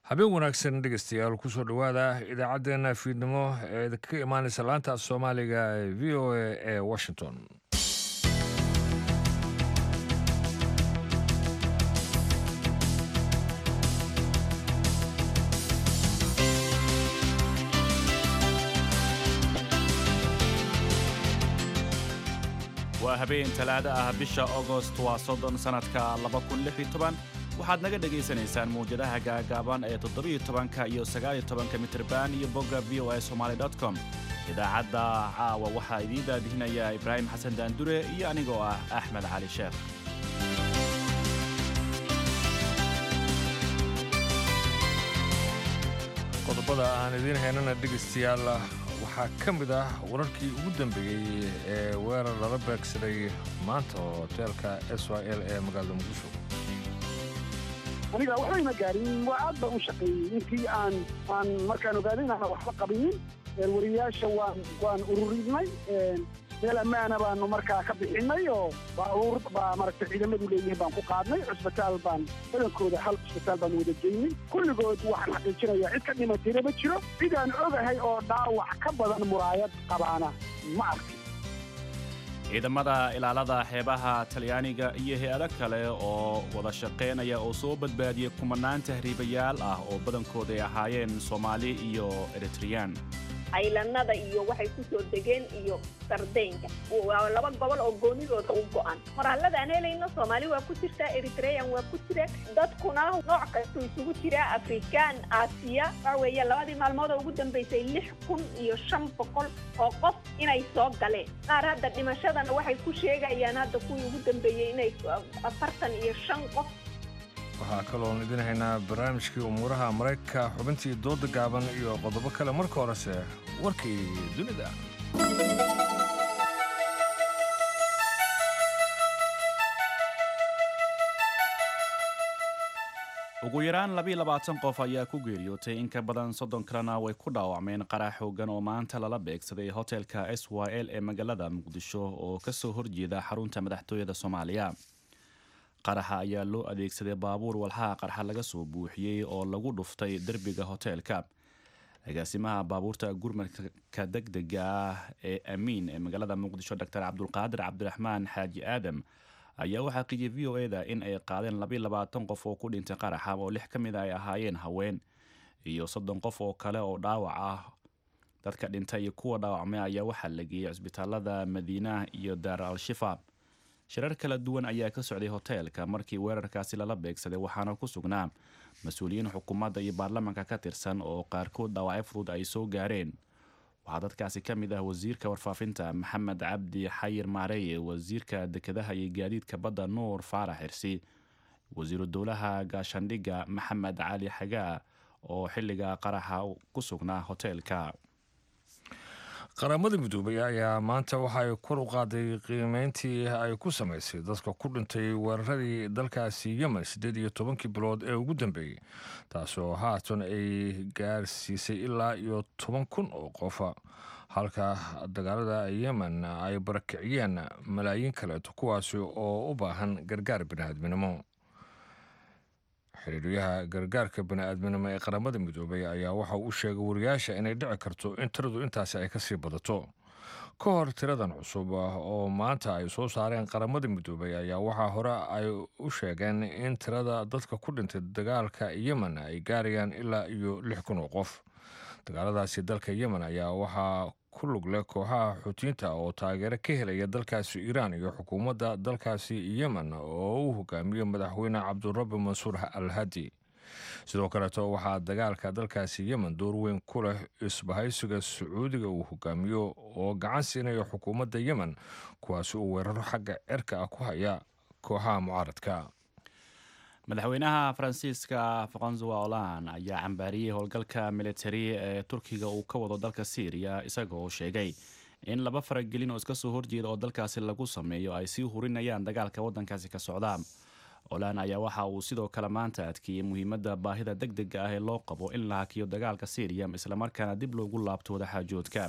habeen wanaagsan dhegeystayaal kusoo dhowaada idaacaddeenna fiidnimo ee ka imaanaysa laanta soomaaliga ee v o a ee washington waa habeen talaada ah bisha ogost waa soddon sannadka waxaad naga dhegaysanaysaan mawjadaha gaagaaban ee toddobiyo-tobanka iyo sagaaliyo tobanka mitirban iyo bogga v o a somaali com idaacadda caawa waxaa idiin daadihinaya ibraahim xasan daandure iyo anigoo ah axmed cali sheekh qodobada aan idiin haynana dhegeystayaal waxaa ka mid ah wararkii ugu dambeeyey ee weerar lala beegsaday maanta oo hoteelka s y l ee magaalada muqdisho aniga waxbayna gaarin waa aad baan u shaqeeyey intii aan aan markaan ogaaday inaan waxba qabinin wariyaasha waan waan ururinay meel ammaana baanu markaa ka bixinay oo baabuur baa maragtay ciidamadu leeyihiin baan ku qaadnay cusbitaal baan badankooda hal cusbitaal baan wada geynay kulligood waxaan xaqiijinayaa cid ka dhimatayna ma jiro cid aan ogahay oo dhaawac ka badan muraayad qabaana ma arkin ciidamada ilaalada xeebaha talyaaniga iyo hay-ado kale oo wada shaqaynaya oo soo badbaadiyey kumanaan tahriibayaal ah oo badankooda ay ahaayeen soomaali iyo eritreyaan aylanada iyo waxay ku soo degeen iyo sardeynka waa laba gobol oo goonidooda u go'an qoraalada aan helayno soomaali waa ku jirtaa eritreyan waa ku jira dadkuna nooc kastuu isugu jiraa afrikaan aasiya waxa weeye labadii maalmood oo ugu dambaysay lix kun iyo shan boqol oo qof inay soo galeen qaar hadda dhimashadana waxay ku sheegayaan hadda kuwii ugu dambeeyey inay afartan iyo shan qof waxaa kaloon idin haynaa barnaamijkii umuuraha maraykanka xubintii dooda gaaban iyo qodobo kale marka horese warkii dunida ugu yaraan labiyo labaatan qof ayaa ku geeriyootay in ka badan soddon kalena way ku dhaawacmeen qarax xoogan oo maanta lala beegsaday hotelka s y l ee magaalada muqdisho oo kasoo horjeeda xarunta madaxtooyada soomaaliya qaraxa ayaa loo adeegsaday baabuur walxaha qarxa laga soo buuxiyey oo lagu dhuftay derbiga hoteelka agaasimaha baabuurta gurmadka degdega ah ee amiin ee magaalada muqdisho dor cabdulqaadir cabdiraxmaan xaaji aadam ayaa u xaqiijiyey v o eda in ay qaadeen labiyo labaatan qof oo ku dhintay qaraxa oo lix ka mid a ay ahaayeen haween iyo soddon qof oo kale oo dhaawac ah dadka dhintay iyo kuwa dhaawacmay ayaa waxaa la geeyey cisbitaalada madiina iyo daar al-shifa shirar kala duwan ayaa ka socday hoteelka markii weerarkaasi lala beegsaday waxaana ku sugnaa mas-uuliyiin xukuumadda iyo baarlamaanka ka tirsan oo qaarkood dhaawacyo fudud ay soo gaareen waxaa dadkaasi ka mid ah wasiirka warfaafinta maxamed cabdi xayir maareye wasiirka dekedaha iyo gaadiidka badda nuur faarax xirsi wasiiru dowlaha gaashandhigga maxamed cali xagaa oo xilliga qaraxa ku sugnaa hoteelka qaramada midoobay ayaa maanta waxaay kor u qaaday qiimeyntii ay ku samaysay dadka ku dhintay weeraradii dalkaasi yemen siddeed iyo tobankii bilood ee ugu dambeeyey taasoo haatan ay gaarsiisay ilaa iyo toban kun oo qofa halka dagaalada yemen ay barakiciyeen malaayiin kaleeto kuwaasi oo u baahan gargaar biniaadminimo xiriiryaha gargaarka bani-aadminimo ee qaramada midoobay ayaa waxa uu sheegay wariyaasha inay dhici karto in tiradu intaasi ay kasii badato ka hor tiradan cusub oo maanta ay soo saareen qaramada midoobay ayaa waxaa hore ay u sheegeen in tirada dadka ku dhintay dagaalka yemen ay gaarayaan ilaa iyo lix kun oo qof dagaaladaasi dalka yemen ayaa waxaa ku lug leh kooxaha xuutiyiinta oo taageero ka helaya dalkaasi iiraan iyo xukuumadda dalkaasi yemen oo uu hogaamiyo madaxweyne cabdurabi mansuur al hadi sidoo kaleeto waxaa dagaalka dalkaasi yemen door weyn ku leh isbahaysiga sacuudiga uu hogaamiyo oo gacan siinaya xukuumadda yemen kuwaasi uu weeraro xagga cerka ah ku haya kooxaha mucaaradka madaxweynaha faransiiska francois hollande ayaa cambaariyey howlgalka militari ee turkiga uu ka wado dalka syriya isagoo sheegay in laba faragelin oo iska soo horjeeda oo dalkaasi lagu sameeyo ay sii hurinayaan dagaalka waddankaasi ka socda hollande ayaa waxa uu sidoo kale maanta adkeeyey muhiimadda baahida deg dega ah ee loo qabo in la hakiyo dagaalka syriya islamarkaana dib loogu laabto wadaxaajoodka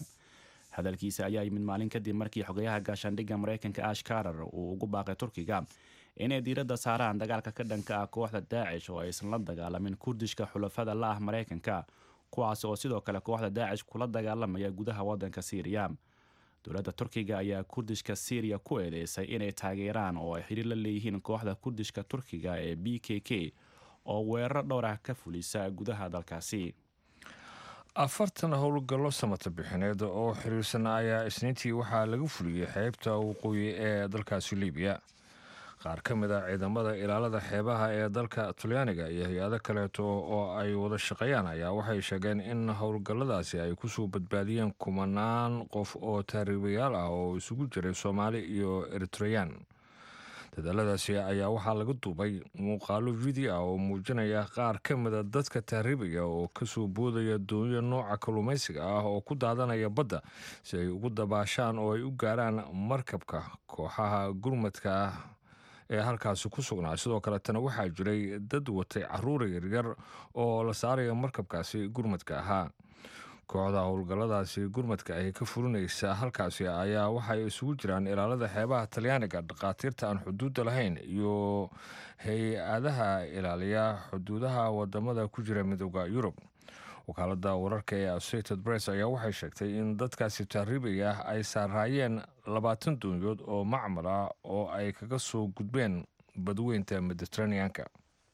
hadalkiisa ayaa yimid maalin kadib markii xogayaha gaashaandhigga maraykanka ash karar uu ugu baaqay turkiga inay diiradda saaraan dagaalka ka dhanka ah kooxda daacish oo aysan la dagaalamin kurdishka xulafada la ah maraykanka kuwaas oo sidoo kale kooxda daacish kula dagaalamaya gudaha waddanka siiriya dowladda turkiga ayaa kurdishka syriya ku eedeysay inay taageeraan oo ay xidhiir la leeyihiin kooxda kurdishka turkiga ee b k k oo weeraro dhowr ah ka fulisa gudaha dalkaasi afartan howlgallo samata bixineed oo xiriirsan ayaa isniintii waxaa laga fuliyey xeebta waqooyi ee dalkaasi libiya qaar ka mid a ciidamada ilaalada xeebaha ee dalka talyaaniga iyo hay-ado kaleeto oo ay wada shaqeeyaan ayaa waxay sheegeen in howlgalladaasi ay kusoo badbaadiyeen kumanaan qof oo taariibayaal ah oo isugu jiray soomaali iyo eritreyaan dadaaladaasi ayaa waxaa laga duubay muuqaalo video ah oo muujinaya qaar ka mida dadka taariibaya oo kasoo boodaya doonyo nooca kalluumaysiga ah oo ku daadanaya badda si ay ugu dabaashaan oo ay u gaaraan markabka kooxaha gurmadka ah ee halkaasi ku sugnaa sidoo kaletana waxaa jiray dad watay caruura yaryar oo la saaraya markabkaasi gurmadka ahaa kooxda howlgalladaasi gurmadka ay ka fulinaysa halkaasi ayaa waxay isugu jiraan ilaalada xeebaha talyaaniga dhakhaatiirta aan xuduudda lahayn iyo hay-adaha ilaaliya xuduudaha wadamada ku jira midooda yurub wakaalada wararka ee associated press ayaa waxay sheegtay in dadkaasi taariibaya ay saaraayeen labaatan doonyood oo macmal ah oo ay kaga soo gudbeen badweynta mediteraneanka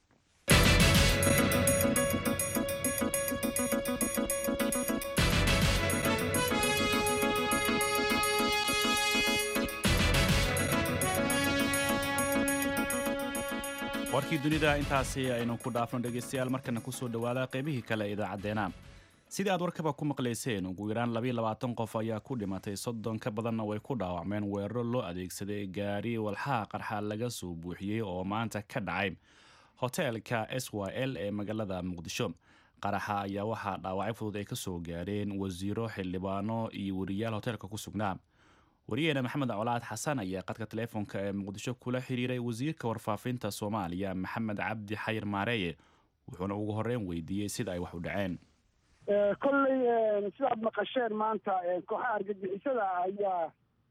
warkii dunida intaasi aynu ku dhaafno dhegaystayaal markana kusoo dhawaada qaybihii kale ee idaacadeena sidii aad warkaba ku maqlayseen ugu yaraan labayo labaatan qof ayaa ku dhimatay soddon ka badanna way ku dhaawacmeen weeraro loo adeegsaday gaari walxaha qarxa laga soo buuxiyey oo maanta ka dhacay hoteelka s y l ee magaalada muqdisho qaraxa ayaa waxaa dhaawacyo fudud ay kasoo gaareen wasiiro xildhibaano iyo wariyaal hoteelka ku sugnaa wariyaheena maxamed colaad xasan ayaa qadka taleefonka ee muqdisho kula xiriiray wasiirka warfaafinta soomaaliya maxamed cabdi xayir maareeye wuxuuna ugu horeyn weydiiyey sida ay wax u dhaceen kolley sidaad maqasheen maanta kooxaha argagixisada ayaa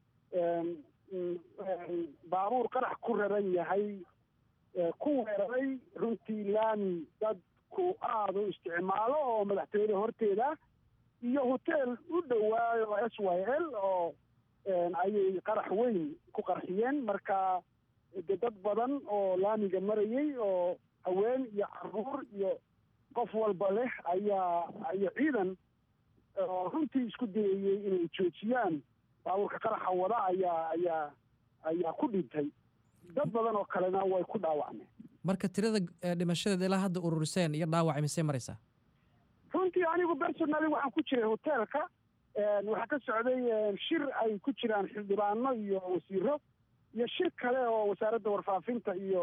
baabuur qarax ku raran yahay ku weeraray runtii laami dadku aada u isticmaalo oo madaxtooyada horteeda iyo hoteel u dhowaayo s y l oo ayay qarax weyn ku qarxiyeen marka de dad badan oo laamiga marayay oo haween iyo caruur iyo qof walba leh ayaa iyo ciidan oo runtii isku dayayey inay joojiyaan baabuurka qaraxa wada ayaa ayaa ayaa ku dhintay dad badan oo kalena way ku dhaawacmeen marka tirada dhimashadeed ilaa hadda ururiseen iyo dhaawacay misee maraysaa runtii anigu personally waxaan ku jiray hoteelka waxaa ka socday shir ay ku jiraan xildhibaano iyo wasiiro iyo shir kale oo wasaaradda warfaafinta iyo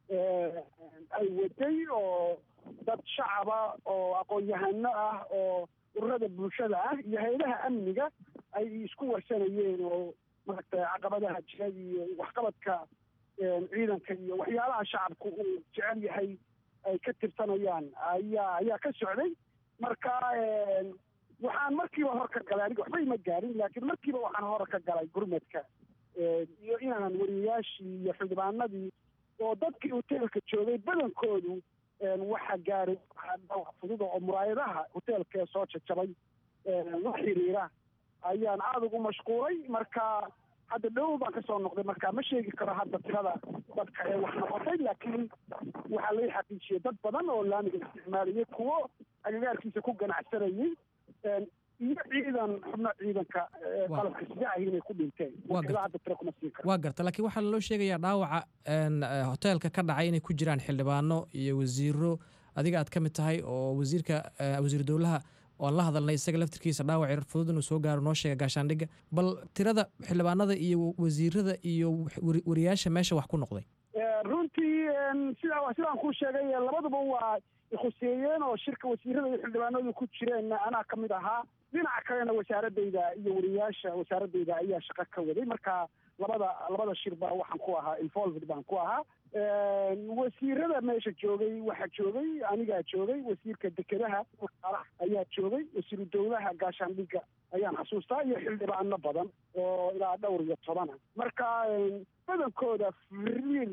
ay waday oo dad shacaba oo aqoon-yahano ah oo ururada bulshada ah iyo hay-adaha amniga ay isku warsanayeen oo maaragtay caqabadaha jira iyo waxqabadka ciidanka iyo waxyaalaha shacabku uu jecel yahay ay ka tirsanayaan ayaa ayaa ka socday marka waxaan markiiba hor ka galay aniga waxba ima gaarin laakiin markiiba waxaan hor ka galay gurmadka iyo inaan wariyayaashii iyo xildhibaanadii oo dadkii hoteelka joogay badankoodu waxa gaaray dhaawac fududa oo muraayadaha hoteelkaee soo jajabay la xiriira ayaan aada ugu mashquulay marka hadda dhow baan kasoo noqday marka ma sheegi karo hadda tirada dadka ee wax noqotay laakiin waxaa lai xaqiijiyey dad badan oo laamiga isticmaalayay kuwo agagaarkiisa ku ganacsanayay iyo ciidan xubno ciidanka qalabka sida ahi inay ku dhinteen hadda tiro kuma siin karo waa garta laakiin waxaa loo sheegayaa dhaawaca hoteelka ka dhacay inay ku jiraan xildhibaano iyo wasiiro adiga aad ka mid tahay oo wasiirka wasiir dowlaha oan la hadalnay isaga laftirkiisa dhaawac yar fudud inuu soo gaaro noo sheega gaashaandhigga bal tirada xildhibaanada iyo wasiirada iyo wariyaasha meesha wax ku noqday runtii sida sidaan kuu sheegay labaduba waa khuseeyeen oo shirka wasiirada iyo xildhibaanadu ku jireen anaa ka mid ahaa dhinaca kalena wasaaradayda iyo wariyaasha wasaaradayda ayaa shaqo ka waday marka labada labada shirba waxaan ku ahaa involved baan ku ahaa wasiirada meesha joogay waxaa joogay anigaa joogay wasiirka dekedaha ayaa joogay wasiiru dowlaha gaashaandhigga ayaan xasuustaa iyo xildhibaano badan oo ilaa dhowr iyo tobana marka badankooda firiil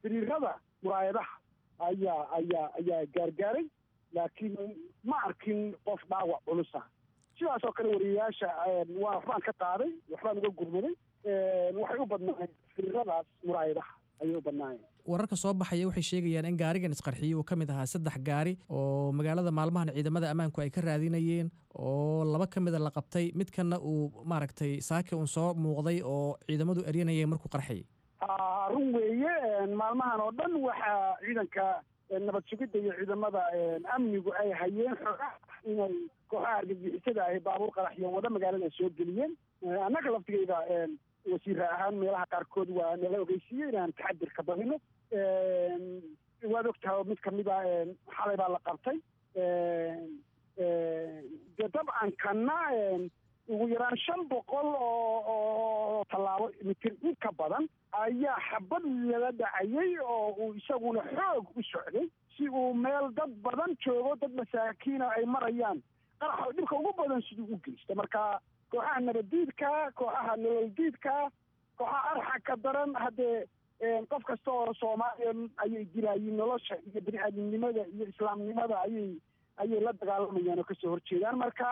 firiirada muraayadaha ayaa ayaa ayaa gaargaaray laakiin ma arkin qof dhaawac culusa sidaas oo kale wariyayaasha waa waxbaan ka qaaday waxbaan uga gurmaday waxay u badnaayeen firiiradaas muraayadaha ayay u badnaayeen wararka soo baxaya waxay sheegayaan in gaarigan isqarxiyey uu ka mid ahaa saddex gaari oo magaalada maalmahan ciidamada ammaanku ay ka raadinayeen oo laba ka mida la qabtay midkanna uu maaragtay saaki uun soo muuqday oo ciidamadu eryanayeen markuu qarxayay run weeye maalmahan oo dhan waxaa ciidanka nabad sugidda iyo ciidamada amnigu ay hayeen xogaa inay kooxaha argagixisada ahi baabuur qaraxyo wada magaalada soo geliyeen annaga laftigeyda wasiira ahaan meelaha qaarkood waa nala ogeysiiyey inaan taxadir ka badino waad ogtahay mid kamid a xalay baa la qabtay dee dabcan kana ugu yaraan shan boqol oo oo tallaabo mitir in ka badan ayaa xabad lala dhacayay oo uu isaguna xoog u socday si uu meel dad badan joogo dad masaakiina ay marayaan qaraxa dhibka ugu badan siduu u geysta marka kooxaha nabaddiidka kooxaha nololdiidka kooxaha arxaka daran haddee qof kasta oo soomaaliya ayay dilaayiin nolosha iyo bini aadamnimada iyo islaamnimada ayay ayay la dagaalamayaan oo kasoo horjeedaan marka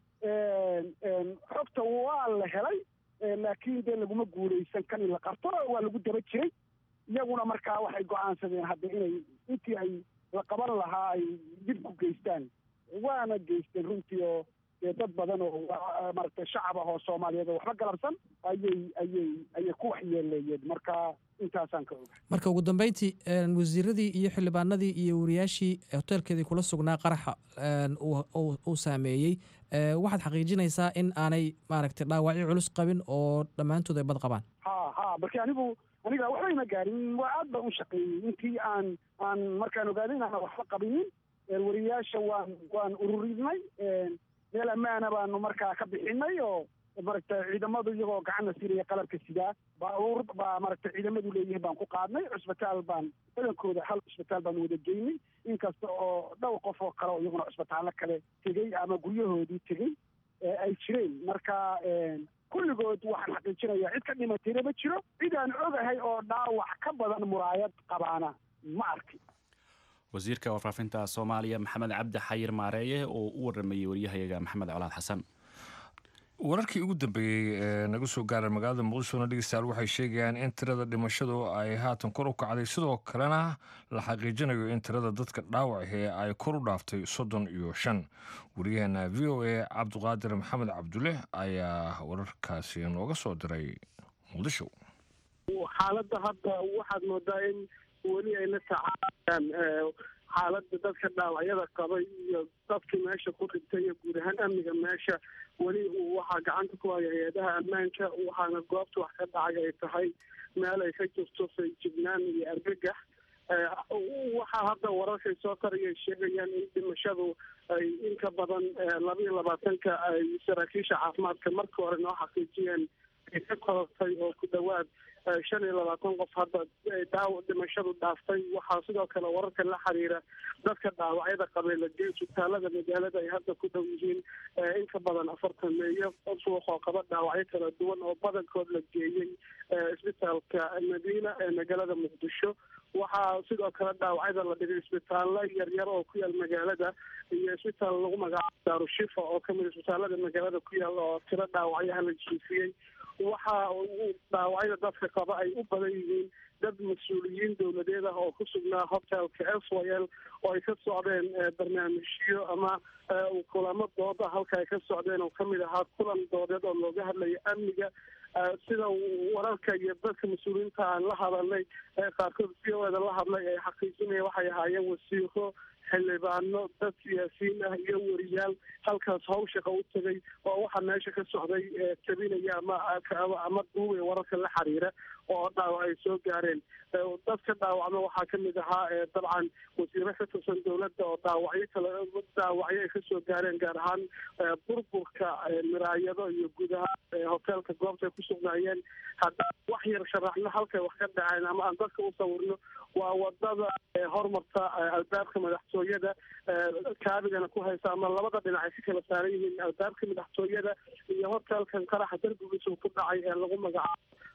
xogta waa la helay laakiin dee laguma guulaysan kan in la qabto waa lagu daba jiray iyaguna markaa waxay go-aansadeen hadda inay intii ay la qaban lahaa ay dib ku geystaan waana geysteen runtii oo dee dad badan oo maaragtay shacab ah oo soomaaliyeed oo waxba galabsan ayay ayay ayay ku waxyeeleeyeen marka intaasaan ka oga marka ugu dambeyntii wasiiradii iyo xildhibaanadii iyo wariyaashii hoteelkeedii kula sugnaa qaraxa uu saameeyey waxaad xaqiijinaysaa in aanay maaragtay dhaawacyo culus qabin oo dhammaantood ay bad qabaan ha ha marka anigu aniga waxba ima gaarin waa aad baan u shaqeeyey intii aan aan markaan ogaaday inaan waxba qabinin wariyayaasha waan waan ururinay meel ammaana baanu markaa ka bixinay oo maragta ciidamadu iyagoo gacanna siinaya qalabka sidaa baabuur baa maragta ciidamadu leeyihiin baan ku qaadnay cusbitaal baan badankooda hal cusbitaal baan wada geynay inkasta oo dhowr qof oo kale oo iyaguna cusbitaallo kale tegey ama guryahoodii tegey ay jireen marka kulligood waxaan xaqiijinayaa cid ka dhimatayna ma jiro cid aan ogahay oo dhaawac ka badan muraayad qabaana ma arkin wasiirka warfaafinta soomaaliya maxamed cabdi xayir maareeye oo u waramayey waryahayaga maxamed colaad xasan wararkii ugu dambeeyey ee naga soo gaaray magaalada muqdishona dhegeystayaal waxay sheegayaan in tirada dhimashadu ay haatan kor u kacday sidoo kalena la xaqiijinayo in tirada dadka dhaawacahee ay kor u dhaaftay soddon iyo shan wariyaheena v o a cabdiqaadir maxamed cabdulle ayaa wararkaasi nooga soo diray muqdisho xaaladda hadda waxaad moodaa in weli ay la tacaalayaan xaaladda dadka dhaawacyada qabay iyo dadkii meesha ku dhintay iyo guud ahaan amniga meesha weli waxaa gacanta ku haya hay-adaha ammaanka waxaana goobta wax ka dhacay ay tahay meel ay ka jirto feejignaan iyo argagax waxaa hadda wararkay soo tarayay sheegayaan in dhimashadu ay inka badan laba iyo labaatanka ay saraakiisha caafimaadka marka hore noo xaqiijiyeen ay ka korortay oo ku dhawaad shan iyo labaatan qof hadda daaw dhimashadu dhaaftay waxaa sidoo kale wararka la xiriira dadka dhaawacyada qabay la geey isbitaalada magaalada ay hadda ku dhow yihiin inka badan afartan meeyo suuq oo qaba dhaawacyo kala duwan oo badankood la geeyey isbitaalka madiina ee magaalada muqdisho waxaa sidoo kale dhaawacyada la dhigay isbitaallo yaryar oo ku yaal magaalada iyo isbitaal lagu magacaabo daarushifa oo kamid isbitaalada magaalada ku yaal oo tiro dhaawacyaha la jiifiyey waxa dhaawacyada dadka qaba ay u badan yihiin dad mas-uuliyiin dowladeed ah oo ku sugnaa hotelka s y l oo ay ka socdeen barnaamijyo ama kulamo dooda halka ay ka socdeen oo kamid ahaa kulan doodeed oo looga hadlayo amniga sida wararka iyo dadka mas-uuliyiinta aan la hadalnay qaarkood v o eda la hadlay ay xaqiijinaya waxay ahaayeen wasiiro xildhibaano dad siyaasiyiin ah iyo wariyaal halkaas hawshaqa u tegay oo waxaa meesha ka socday tabinaya ama ama duubay wararka la xiriira oo dhaawac ay soo gaareen dadka dhaawacma waxaa kamid ahaa dabcan wasiiro ka tirsan dowladda oo dhaawacyo kale dhaawacyo ay kasoo gaareen gaar ahaan burburka miraayado iyo gudaha hoteelka goobta ay ku sugnaayeen haddaan wax yar sharaxno halkay wax ka dhaceen ama aan dadka u sawirno waa wadada hormarta albaabka madaxtooyada kaabigana ku haysa ama labada dhinac ay ka kala saaran yihiin albaabka madaxtooyada iyo hotelkan qaraxa darbigiisa ku dhacay ee lagu magacaabo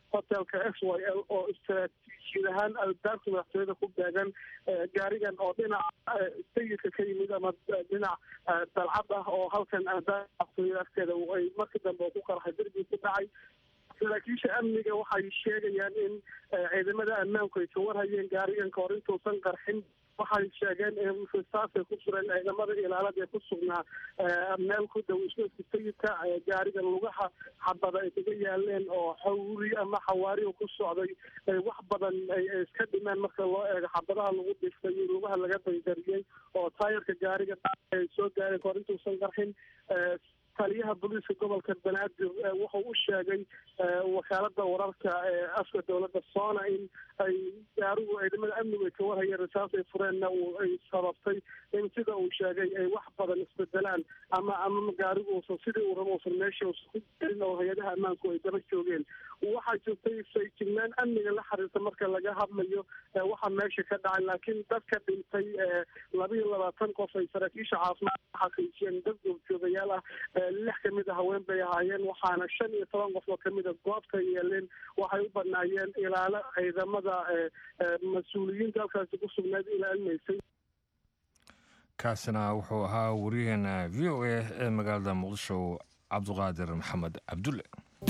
hotelka s y l oo istaraatiijiyad ahaan albaabka madaxtooyada ku beegan gaarigan oo dhinaca sayidka ka yimid ama dhinac dalcad ah oo halkan madaxtooyada afkeeda ay markii dambe ku qarxay derbi ku dhacay saraakiisha amniga waxay sheegayaan in ciidamada ammaanku ay ka warhayeen gaarigan kahor intuusan qarxin waxay sheegeen in risaasay ku sureen ciidamada ilaalada ee ku sugnaa meel ku dhow isgoyska sayidka gaariga lugaha xabada ay kaga yaaleen oo xawri ama xawaariga ku socday wax badan ay iska dhimeen marka loo eego xabadaha lagu dhiftay iyo lugaha laga baydariyey oo taayarka gaariga ay soo gaareen kahor intuusan qarxin taliyaha booliiska gobolka banaadir wuxuu u sheegay wakaalada wararka ee afka dowladda soona in ay gaarigu ciidamada amnigu ay ka warhayeen risaas ay fureenna ay sababtay in sida uu sheegay ay wax badan isbedelaan ama ama gaarigu uusan sidii uu rabo uusan meesha uusan ku gelin oo hay-adaha ammaanku ay daba joogeen waxaa jirtay sayjignaan amniga la xiriirta marka laga hadlayo waxa meesha ka dhacay laakiin dadka dhintay labiiyo labaatan qof ay saraakiisha caafimaad xaqiijiyeen dad goobjoogayaal ah lix kamid a haween bay ahaayeen waxaana shan iyo toban qof oo kamid a goobta yeeleen waxay u banaayeen ilaalo ciidamada mas-uuliyiinta halkaasi ku sugnayd ilaalinaysay kaasina wuxuu ahaa wariyaheena v o a ee magaalada muqdisho cabduqaadir maxamed cabdulle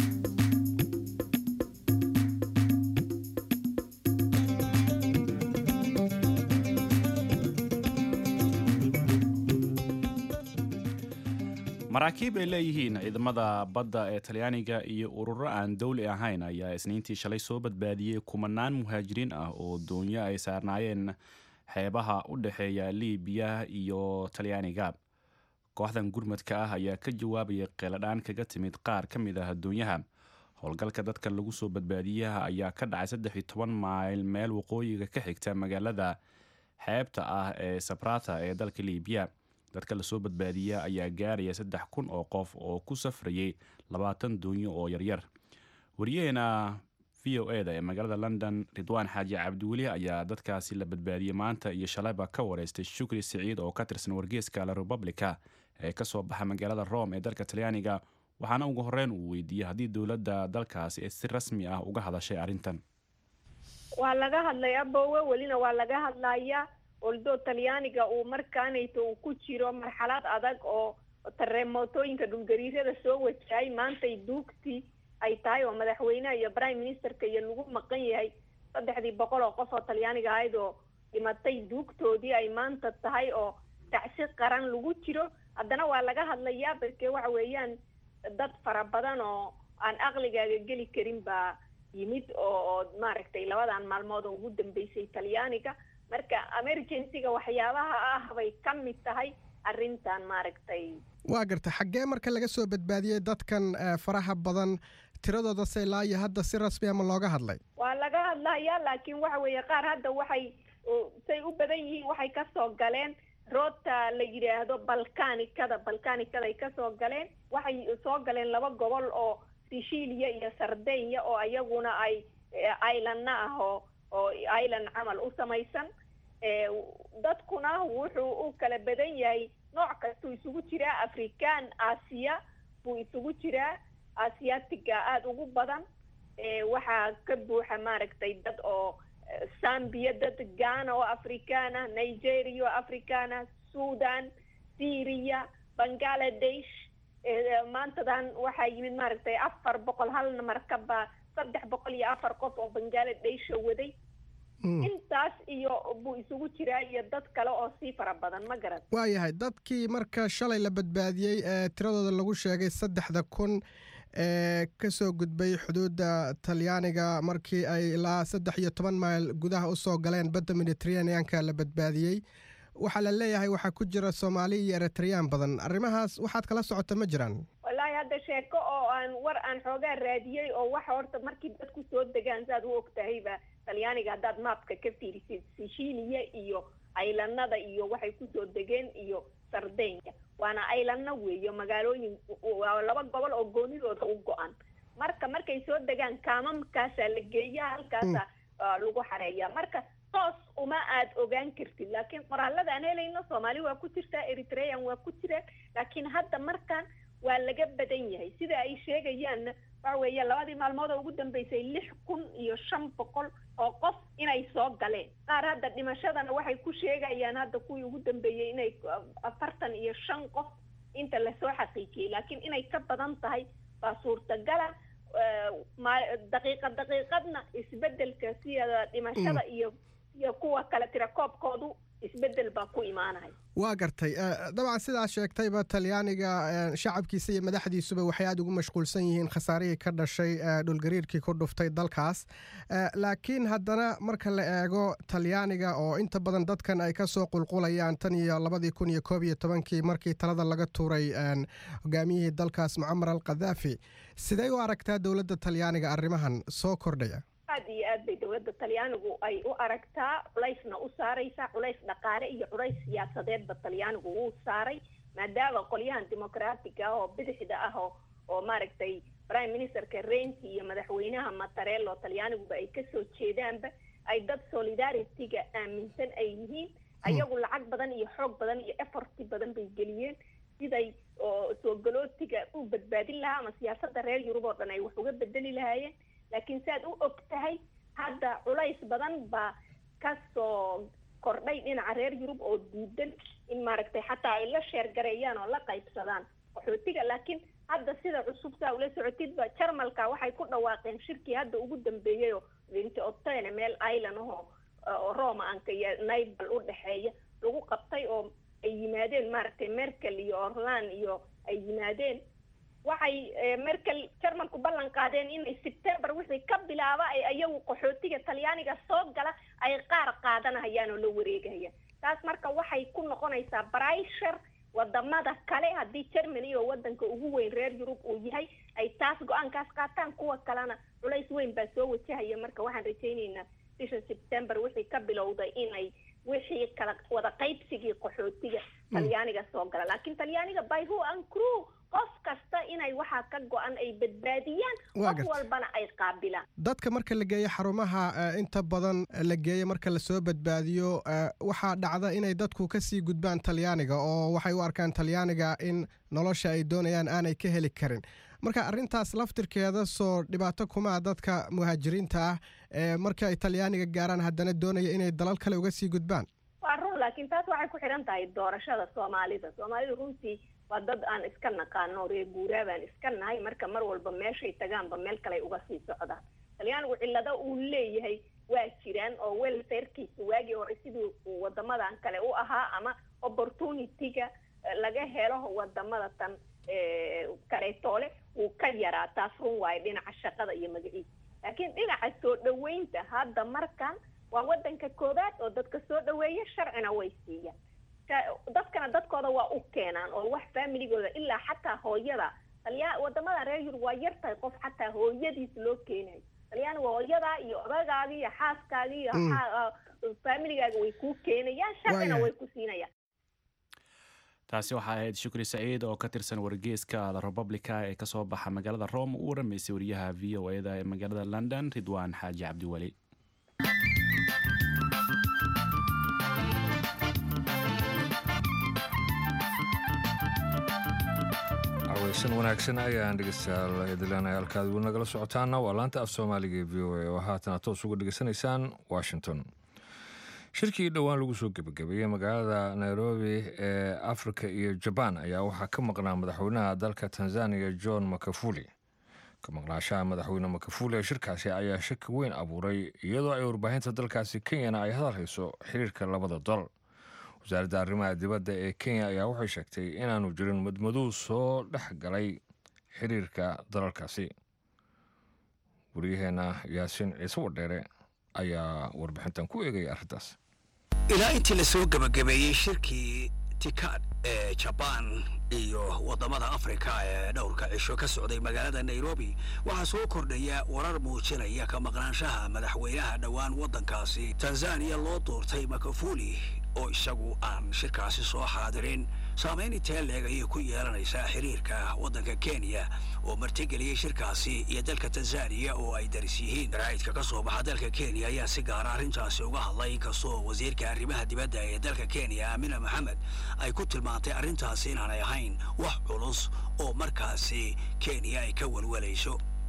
maraakiib ay leeyihiin ciidamada badda ee talyaaniga iyo ururo aan dowli ahayn ayaa isniintii shalay soo badbaadiyey kumanaan muhaajiriin ah oo doonyo ay saarnaayeen xeebaha u dhexeeya liibiya iyo talyaaniga kooxdan gurmadka ah ayaa ka jawaabayay qeeladhaan kaga timid qaar ka mid ah doonyaha howlgalka dadka lagu soo badbaadiyaha ayaa ka dhacay saddex iyo toban mayl meel waqooyiga ka xigta magaalada xeebta ah ee sabrata ee dalka liibiya dadka lasoo badbaadiya ayaa gaaraya saddex kun oo qof oo ku safrayay labaatan doonyo oo yaryar wariyaheena v o e da ee magaalada london ridwaan xaaji cabdiweli ayaa dadkaasi la badbaadiyey maanta iyo shalayba ka wareystay shukri siciid oo ka tirsan wargeeska la republica ee kasoo baxa magaalada rome ee dalka talyaaniga waxaana ugu horeyn uu weydiiyey haddii dowladda dalkaasi ay si rasmi ah uga hadashay arrintan waa laga hadlay abowe welina waa laga hadlaya oldo talyaaniga uu markaanayto uu ku jiro marxalad adag oo tareemotooyinka dhulgariirada soo wajahay maantay duugtii ay tahay oo madaxweyneha iyo prime ministerka iyo lagu maqan yahay saddexdii boqol oo qof oo talyaaniga ahayd oo dhimatay duugtoodii ay maanta tahay oo tacsi qaran lagu jiro haddana waa laga hadlayaa barke waxa weeyaan dad fara badan oo aan aqligaaga geli karin baa yimid oo maaragtay labadan maalmood oo ugu dambeysay talyaaniga marka emergencyga waxyaabaha ah bay ka mid tahay arrintan maaragtay waa garta xaggee marka laga soo badbaadiyey dadkan faraha badan tiradooda se ilaa iyo hadda si rasmi ama looga hadlay waa laga hadlayaa laakiin waxa weeye qaar hadda waxay say u badan yihiin waxay kasoo galeen roota la yidhaahdo balkanikada balkanikada ay kasoo galeen waxay soo galeen laba gobol oo sicilia iyo sardenya oo iyaguna ay islandna ah oo oo island camal u samaysan dadkuna wuxuu u kala badan yahay nooc kastuu isugu jiraa african aasiya buu isugu jiraa aasiyaatiga aada ugu badan waxaa ka buuxa maaragtay dad oo zambia dad ghana oo african ah nigeria oo african ah sudan syria bangaladesh maantadan waxaa yimid maaragtay afar boqol halna markaba saddex boqol iyo afar qof oo bangaladesh waday intaas iyo buu isugu jiraa iyo dad kale oo sii fara badan ma garan waayahay dadkii marka shalay la badbaadiyey ee tiradooda lagu sheegay saddexda kun ee kasoo gudbay xuduudda talyaaniga markii ay ilaa saddex iyo toban mayl gudaha usoo galeen badda mediteraneanka la badbaadiyey waxaa la leeyahay waxaa ku jira soomaali iyo eritreyaan badan arrimahaas waxaad kala socota ma jiraan wallaahi hadda sheeko oo aan war aan xoogaa raadiyey oo waxa horta markii dadku soo degaan saaad u og tahayba talyaaniga haddaad maapka ka fiirisid sicilia iyo aylanada iyo waxay kusoo degeen iyo sardenya waana aylanna weeyo magaalooyin waa laba gobol oo goonidooda u go-an marka markay soo degaan kaamamkaasaa la geeya halkaasa lagu xareeya marka toos uma aad ogaan kartid laakiin qoraalada aan helayno soomaali waa ku jirtaa eritrean waa ku jiraan laakiin hadda markan waa laga badan yahay sida ay sheegayaanna waxa weeye labadii maalmood oo ugu dambeysay lix kun iyo shan boqol oo qof inay soo galeen qaar hadda dhimashadana waxay ku sheegayaan hadda kuwii ugu dambeeyey inay afartan iyo shan qof inta lasoo xaqiijiyey laakiin inay ka badan tahay baa suurtagala daqiiqad daqiiqadna isbedelka sida dhimashada iyo iyo kuwa kale tirakoobkoodu isbedel baa ku imaanaya waa gartay dabcan sidaa sheegtayba talyaaniga shacabkiisa iyo madaxdiisuba waxay aada ugu mashquulsan yihiin khasaarihii ka dhashay dhulgariirkii ku dhuftay dalkaas laakiin haddana marka la eego talyaaniga oo inta badan dadkan ay kasoo qulqulayaan tan iyo labadii kun iyo koob iyo tobankii markii talada laga tuuray hogaamiyihii dalkaas mucamar al khadaafi sidee u aragtaa dowladda talyaaniga arrimahan soo kordhaya aad iyo aad bay dowladda talyaanigu ay u aragtaa culaysna u saaraysaa culays dhaqaale iyo culays siyaasadeedba talyaanigu wuu saaray maadaama qolyahan dimuqraatiga ah oo bidixda ah oo oo maaragtay prime ministerka renti iyo madaxweynaha matarello talyaaniguba ay kasoo jeedaanba ay dad solidarity-ga aaminsan ay yihiin ayagu lacag badan iyo xoog badan iyo efforti badan bay geliyeen siday oo soo galootiga u badbaadin lahaa ama siyaasadda reer yurub oo dhan ay wax uga bedeli lahaayeen laakiin si aad u og tahay hadda culays badan baa kasoo kordhay dhinaca reer yurub oo diidan in maaragtay xataa ay la sheergareeyaan oo la qaybsadaan qaxootiga laakiin hadda sida cusub saa ula socotidba jarmalka waxay ku dhawaaqeen shirkii hadda ugu dambeeyay oo vinti otene meel island ahoo oo romanka iyo naibal u dhexeeya lagu qabtay oo ay yimaadeen maaragtay merkel iyo orland iyo ay yimaadeen waxay merkel jarmalku ballan qaadeen inay sebtembar wixii ka bilaaba ay ayagu qaxootiga talyaaniga soo gala ay qaar qaadanayaan oo la wareegayaan taas marka waxay ku noqonaysaa brishar wadamada kale haddii germany oo wadanka ugu weyn reer yurub uu yahay ay taas go-aankaas qaataan kuwa kalena culays weyn baa soo wajahaya marka waxaan rajayneynaa bisha sebtembar wixii ka bilowday inay wixii kala wada qaybsigii qaxootiga talyaaniga soo gala laakiin talyaaniga by who and crew qof kasta inay waxaa ka go-an ay badbaadiyaan qof walbana ay qaabilaan dadka marka la geeyo xarumaha inta badan la geeyo marka lasoo badbaadiyo waxaa dhacda inay dadku kasii gudbaan talyaaniga oo waxay u arkaan talyaaniga in nolosha ay doonayaan aanay ka heli karin marka arrintaas laftirkeeda soo dhibaato kumaa dadka muhaajiriinta ah ee marka ay talyaaniga gaaraan haddana doonaya inay dalal kale uga sii gudbaan waa run laakiin taas waxay ku xidhan tahay doorashada soomaalida soomaalida runtii waa dad aan iska naqaano reer guuraa baan iska nahay marka mar walba meeshay tagaanba meel kale uga sii socdaan talyaanigu cillado uu leeyahay waa jiraan oo welfarekiisa waagii hore sidii uu wadamadan kale u ahaa ama opportunity-ga laga helo wadamada tan kaleetoole wuu ka yaraa taas run waayo dhinaca shaqada iyo magaciisa laakiin dhinaca soo dhaweynta hadda markan waa wadanka koobaad oo dadka soo dhaweeya sharcina way siiyaan dadkana dadkooda waa u keenaan oo wax familigooda ilaa xataa hooyada talyaa wadamada reer yurub waa yar tahay qof xataa hooyadiis loo keenayo talyaani waa hooyadaa iyo odagaagi iyo xaaskaagi iyo familigaaga way kuu keenayaan sharcina way ku siinayaan taasi waxaa ahayd shukri saciid oo ka tirsan wargeeska the republica ee kasoo baxa magaalada rome uu waramaysay wariyaha v o e da ee magaalada london ridwaan xaaji cabdiweli aweysan wanaagsan ayaan dhegeystayaal idileenay halkaad weli nagala socotaana waa laanta af soomaaliga ee v o a oo haatana toos uga dhegeysanaysaan washington shirkii dhowaan lagu soo gebagabeeyey magaalada nairobi ee afrika iyo jabaan ayaa waxaa ka maqnaa madaxweynaha dalka tanzania john makafuli ka maqnaashaha madaxweyne makafuli ee shirkaasi ayaa shaki weyn abuuray iyadoo ay warbaahinta dalkaasi kenyana ay hadal hayso xiriirka labada dal wasaaradda arrimaha dibadda ee kenya ayaa waxay sheegtay inaanu jirin madmadow soo dhex galay xiriirka dalalkaasi waryaheena yaasiin ciise wadheere ayaa warbixintan ku eegaya arrintaas ilaa intii la soo gebagabeeyey shirkii tikad ee jabaan iyo waddamada afrika ee dhowrka cisho ka socday magaalada nairobi waxaa soo kordhaya warar muujinaya ka maqnaanshaha madaxweynaha dhowaan waddankaasi tanzaniya loo doortay makafuli oo isagu aan shirkaasi soo xaadirin saamayn intee leeg ayay ku yeelanaysaa xiriirka waddanka kenya oo martigeliyey shirkaasi iyo dalka tanzaniya oo ay daris yihiin raa'idka ka soo baxa dalka kenya ayaa si gaara arrintaasi uga hadlay inkastoo wasiirka arrimaha dibadda ee dalka kenya amina maxamed ay ku tilmaantay arrintaasi inaanay ahayn wax culus oo markaasi kenya ay ka welwelayso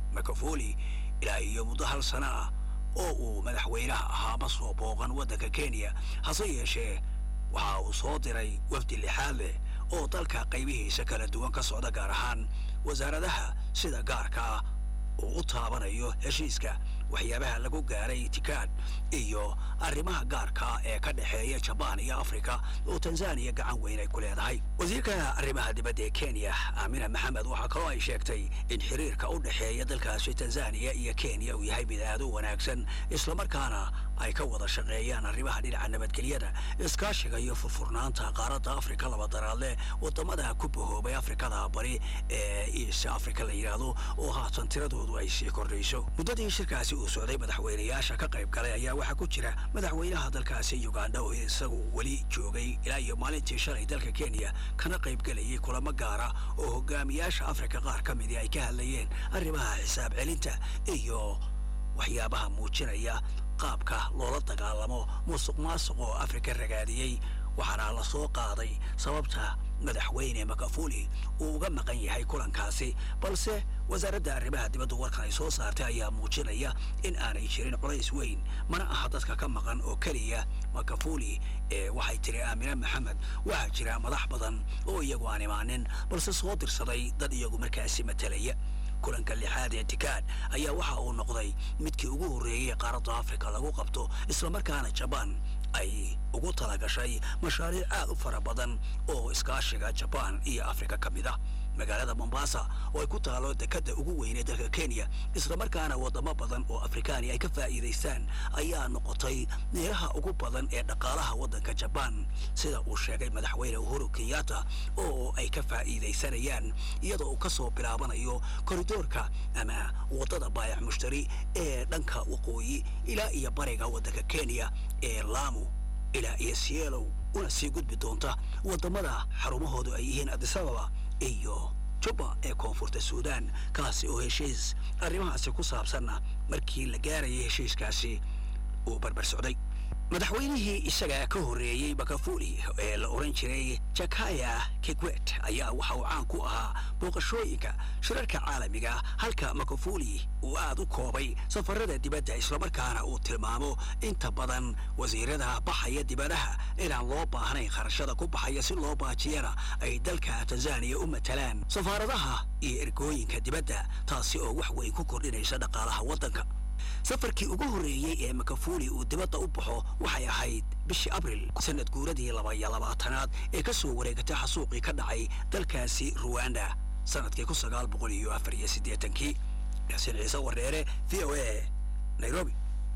makafoli ilaa iyo muddo hal sano ah oo uu madaxweynaha ahaa ma soo booqan waddanka kenya hase yeeshee waxa uu soo diray wafdi lixaad leh oo dalka qaybihiisa kala duwan ka socda gaar ahaan wasaaradaha sida gaarka ah uu u taabanayo heshiiska waxyaabaha lagu gaaray tikaad iyo arrimaha gaarka ee ka dhexeeya jabaan iyo afrika oo tanzaniya gacan weyn ay ku leedahay wasiirka arrimaha dibadda ee kenya aamina maxamed waxaa kaloo ay sheegtay in xiriirka u dhexeeya dalkaasi tanzaniya iyo kenya uu yahay mid aad u wanaagsan islamarkaana ay ka wada shaqeeyaan arrimaha dhinaca nabadgelyada iskaashiga iyo furfurnaanta qaaradda afrika labadaraadle wadamada ku bahoobay afrikada bari ee east africa la yidhaahdo oo haatan tiradoodu ay sii kordhayso muddadii shirkaasi uu socday madaxweynayaasha ka qayb galay ayaa waxaa ku jira madaxweynaha dalkaasi uganda oo isagu weli joogay ilaa iyo maalintii shalay dalka kenya kana qayb galayay kulamo gaara oo hogaamiyaasha afrika qaar ka midii ay ka hadlayeen arrimaha xisaab celinta iyo waxyaabaha muujinaya qaabka loola dagaalamo musuq maasuq oo afrika ragaadiyey waxaana la soo qaaday sababta madaxweyne makafuli uu uga maqan yahay kulankaasi balse wasaaradda arrimaha dibadda warkan ay soo saartay ayaa muujinaya in aanay jirin culays weyn mana aha dadka ka maqan oo keliya makafuli ee waxay tiri aamina maxamed waxaa jira madax badan oo iyagu aan imaanin balse soo dirsaday dad iyagu markaasi matalaya kulanka lixaad ee tikaad ayaa waxa uu noqday midkii ugu horreeyey qaaradda afrika lagu qabto islamarkaana jabaan ay ugu talagashay mashaariic aad u fara badan oo iskaashiga jabaan iyo afrika ka mid ah magaalada mombasa oo ay ku taalo dekadda ugu weynee dalka kenya islamarkaana wadamo badan oo afrikaani ay ka faa'iidaystaan ayaa noqotay meelaha ugu badan ee dhaqaalaha waddanka jabaan sida uu sheegay madaxweyne uhuru kenyatta oo ay ka faa'iidaysanayaan iyadoo uu ka soo bilaabanayo koridoorka ama waddada baayac mushtari ee dhanka waqooyi ilaa iyo bariga waddanka kenya ee laamu ilaa iyo sielow una sii gudbi doonta waddamada xarumahoodu ay yihiin adisababa iyo juba ee koonfurta suudaan kaasi oo heshiis arrimahaasi ku saabsanna markii la gaarayay heshiiskaasi uu barbar socday madaxweynihii isaga ka horreeyey bakafuli ee la odhan jiray jakaya kikwet ayaa waxa uu caan ku ahaa booqashooyinka shirarka caalamiga halka makafuli uu aad u koobay safarada dibadda islamarkaana uu tilmaamo inta badan wasiirada baxaya dibadaha inaan loo baahnayn kharashada ku baxaya si loo baajiyana ay dalka tanzaniya u matalaan safaaradaha iyo ergooyinka dibadda taasi oo wax weyn ku kordhinaysa dhaqaalaha waddanka safarkii ugu horreeyey ee makafuli uu dibadda u baxo waxay ahayd bishii abril sanad guuradii laba iyo labaatanaad ee ka soo wareegatay xasuuqii ka dhacay dalkaasi ruwanda sanadkii kun sagaal boqol iyo afar iyo siddeetankii xuseen ciise wareere v o a nairobi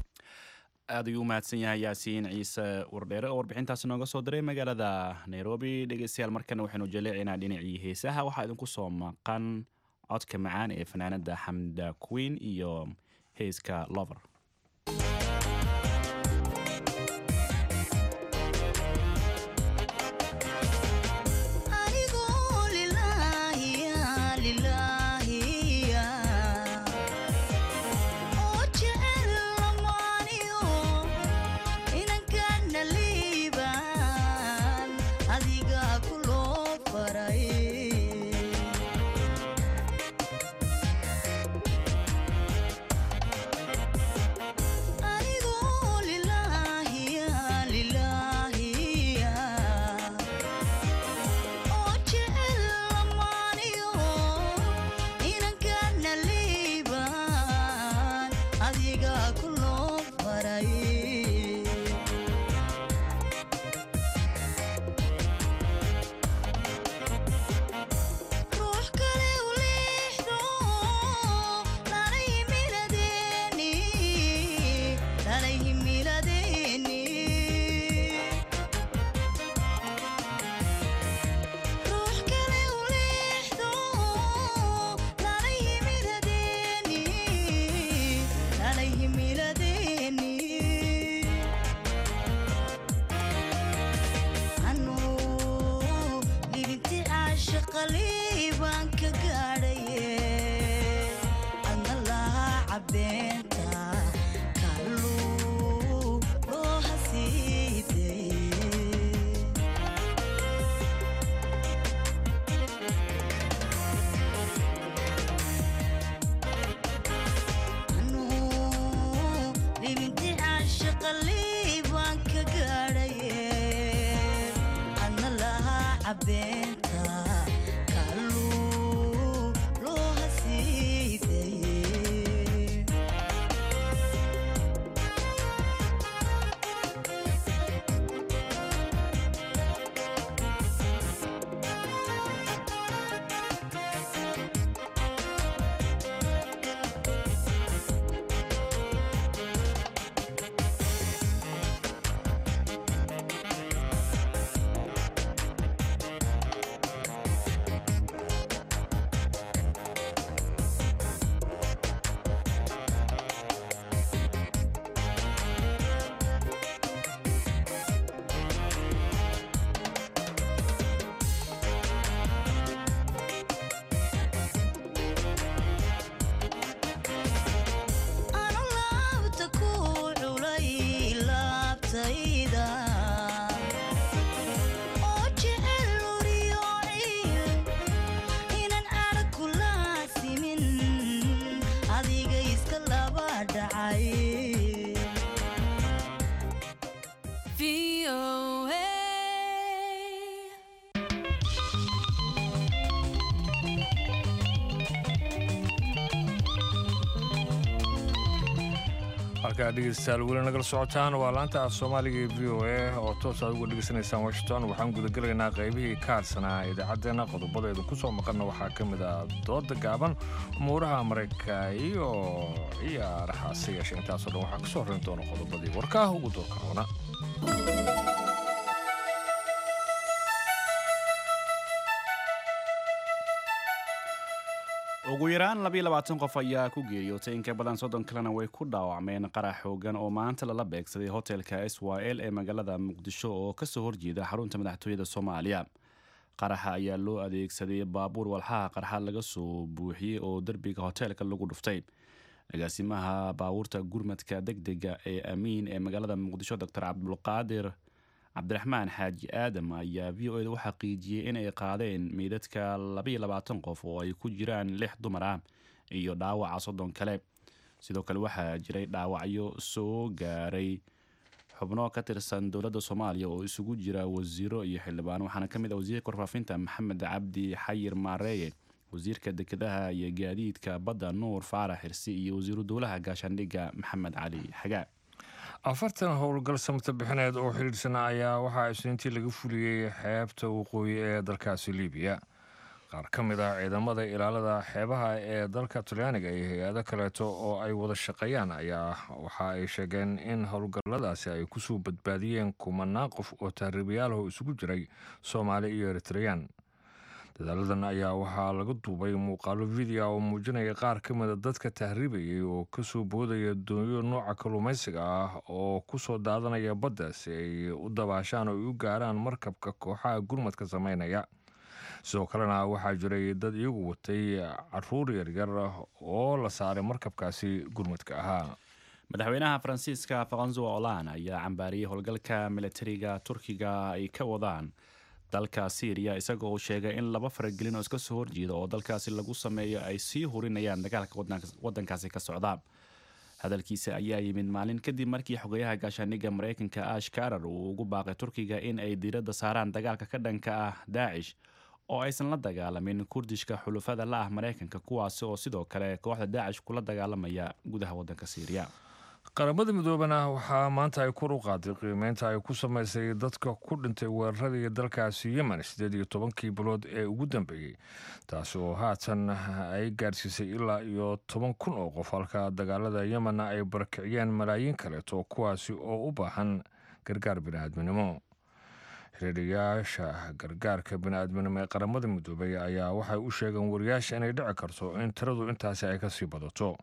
aad ayuu u mahadsan yahay yaasiin ciise wardheere oo warbixintaasi nooga soo diray magaalada nairobi dhegeystayaal markana waxaynu jaleecinaa dhinacii heesaha waxaa idinku soo maqan codka macaan ee fanaanada xamda queen iyo heeska lover beenta kaluu loo hasiidaye anu laabta ku culay laabtayda oo jecel uriyooci inaan arag ku laasimin adiga iska laba dhacay halkaa dhegeystayaal weli nagala socotaan waa laanta af soomaaliga ee v o a oo toos aad uga dhegeysanaysaan washington waxaan gudagelaynaa qaybihii ka hadsanaa idaacaddeenna qodobadeedu ku soo maqanna waxaa ka mid ah dooda gaaban umuuraha maraykanka iyo ciyaaraha hase yeeshe intaasoo dhan waxaa ka soo horrayn doona qodobadii warkaah ugu doorka roona ugu yaraan labayo labaatan qof ayaa ku geeriyootay in ka badan soddon kalena way ku dhaawacmeen qarax xoogan oo maanta lala beegsaday hotelka s y l ee magaalada muqdisho oo kasoo horjeeda xarunta madaxtooyada soomaaliya qaraxa ayaa loo adeegsaday baabuur walxaha qarxa laga soo buuxiyey oo derbiga hoteelka lagu dhuftay agaasimaha baabuurta gurmadka degdega ee amiin ee magaalada muqdisho doctor cabdulqaadir cabdiraxmaan xaaji aadam ayaa v o eda u xaqiijiyey inay qaadeen meydadka labaiyo labaatan qof oo ay ku jiraan lix dumar ah iyo dhaawaca soddon kale sidoo kale waxaa jiray dhaawacyo soo gaaray xubno ka tirsan dowladda soomaaliya oo isugu jira wasiiro iyo xildhibaano waxaana ka mid ah wasiirka warfaafinta maxamed cabdi xayir maareeye wasiirka dekedaha iyo gaadiidka badda nuur faarax xirsi iyo wasiiru dowlaha gaashaandhigga maxamed cali xagaa afartan howlgal samata bixineed oo xidhiidhsana ayaa waxaa isniintii laga fuliyey xeebta waqooyi ee dalkaasi libiya qaar ka mid ah ciidamada ilaalada xeebaha ee dalka talyaaniga iyo hay-ado kaleeto oo ay wada shaqeeyaan ayaa waxa ay sheegeen in howlgalladaasi ay kusoo badbaadiyeen kumanaan qof oo tahriibayaalaho isugu jiray soomaali iyo eritreyaan dadaaladan ayaa waxaa laga duubay muuqaalo video oo muujinaya qaar ka mida dadka tahriibayay oo kasoo boodaya doonyo nooca kalluumaysiga ah oo kusoo daadanaya badda si ay u dabaashaan oo ay u gaaraan markabka kooxaha gurmadka sameynaya sidoo kalena waxaa jiray dad iyagu watay caruur yaryar oo la saaray markabkaasi gurmadka ahaa madaxweynaha faransiiska faransuwa olan ayaa cambaariyey howlgalka militariga turkiga ay ka wadaan dalka syriya isagoo uu sheegay in laba faragelin oo iska soo horjeeda oo dalkaasi lagu sameeyo ay sii hurinayaan dagaalka wadankaasi ka socda hadalkiisa ayaa yimid maalin kadib markii xogayaha gaashaandhigga maraykanka ash karar uu ugu baaqay turkiga in ay diiradda saaraan dagaalka ka dhanka ah daacish oo aysan la dagaalamin kurdishka xulufada la ah maraykanka kuwaasi oo sidoo kale kooxda daacish kula dagaalamaya gudaha wadanka syriya qaramada midoobana waxaa maanta ay kor u qaaday qiimeynta ay ku samaysay dadka ku dhintay weeraradii dalkaasi yemen siddeed iyo tobankii bilood ee ugu dambeeyey taasi oo haatan ay gaadhsiisay ilaa iyo toban kun oo qof halka dagaalada yemenna ay barakiciyeen malaayiin kaleeto kuwaasi oo u baahan gargaar bini'aadminimo xiriiriyaasha gargaarka bini'aadminimo ee qaramada midoobay ayaa waxay u sheegeen wariyaasha inay dhici karto in tiradu intaasi ay kasii badato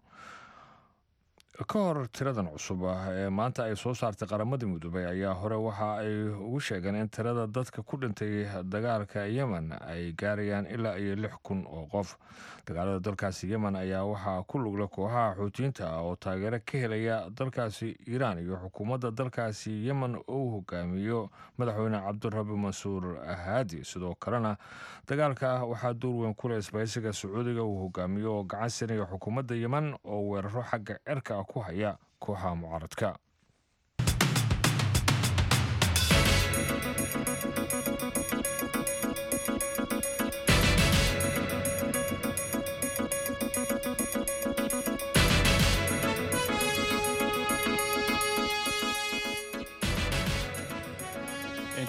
ka hor tiradan cusub ah ee maanta ay soo saartay qaramada midoobay ayaa hore waxa ay ugu sheegeen in tirada dadka ku dhintay dagaalka yemen ay gaarayaan ilaa iyo lix kun oo qof dagaalada dalkaasi yemen ayaa waxaa ku lugla kooxaha xuutiyiinta ah oo taageero ka helaya dalkaasi iiraan iyo xukuumadda dalkaasi yemen uu hogaamiyo madaxweyne cabdirabi mansuur haadi sidoo kalena dagaalka waxaa door weyn ku leh isbaysiga sacuudiga uu hogaamiyo oo gacan siinaya xukuumadda yemen oo weeraro xagga cirka ah ku haya kooxaha mucaaradka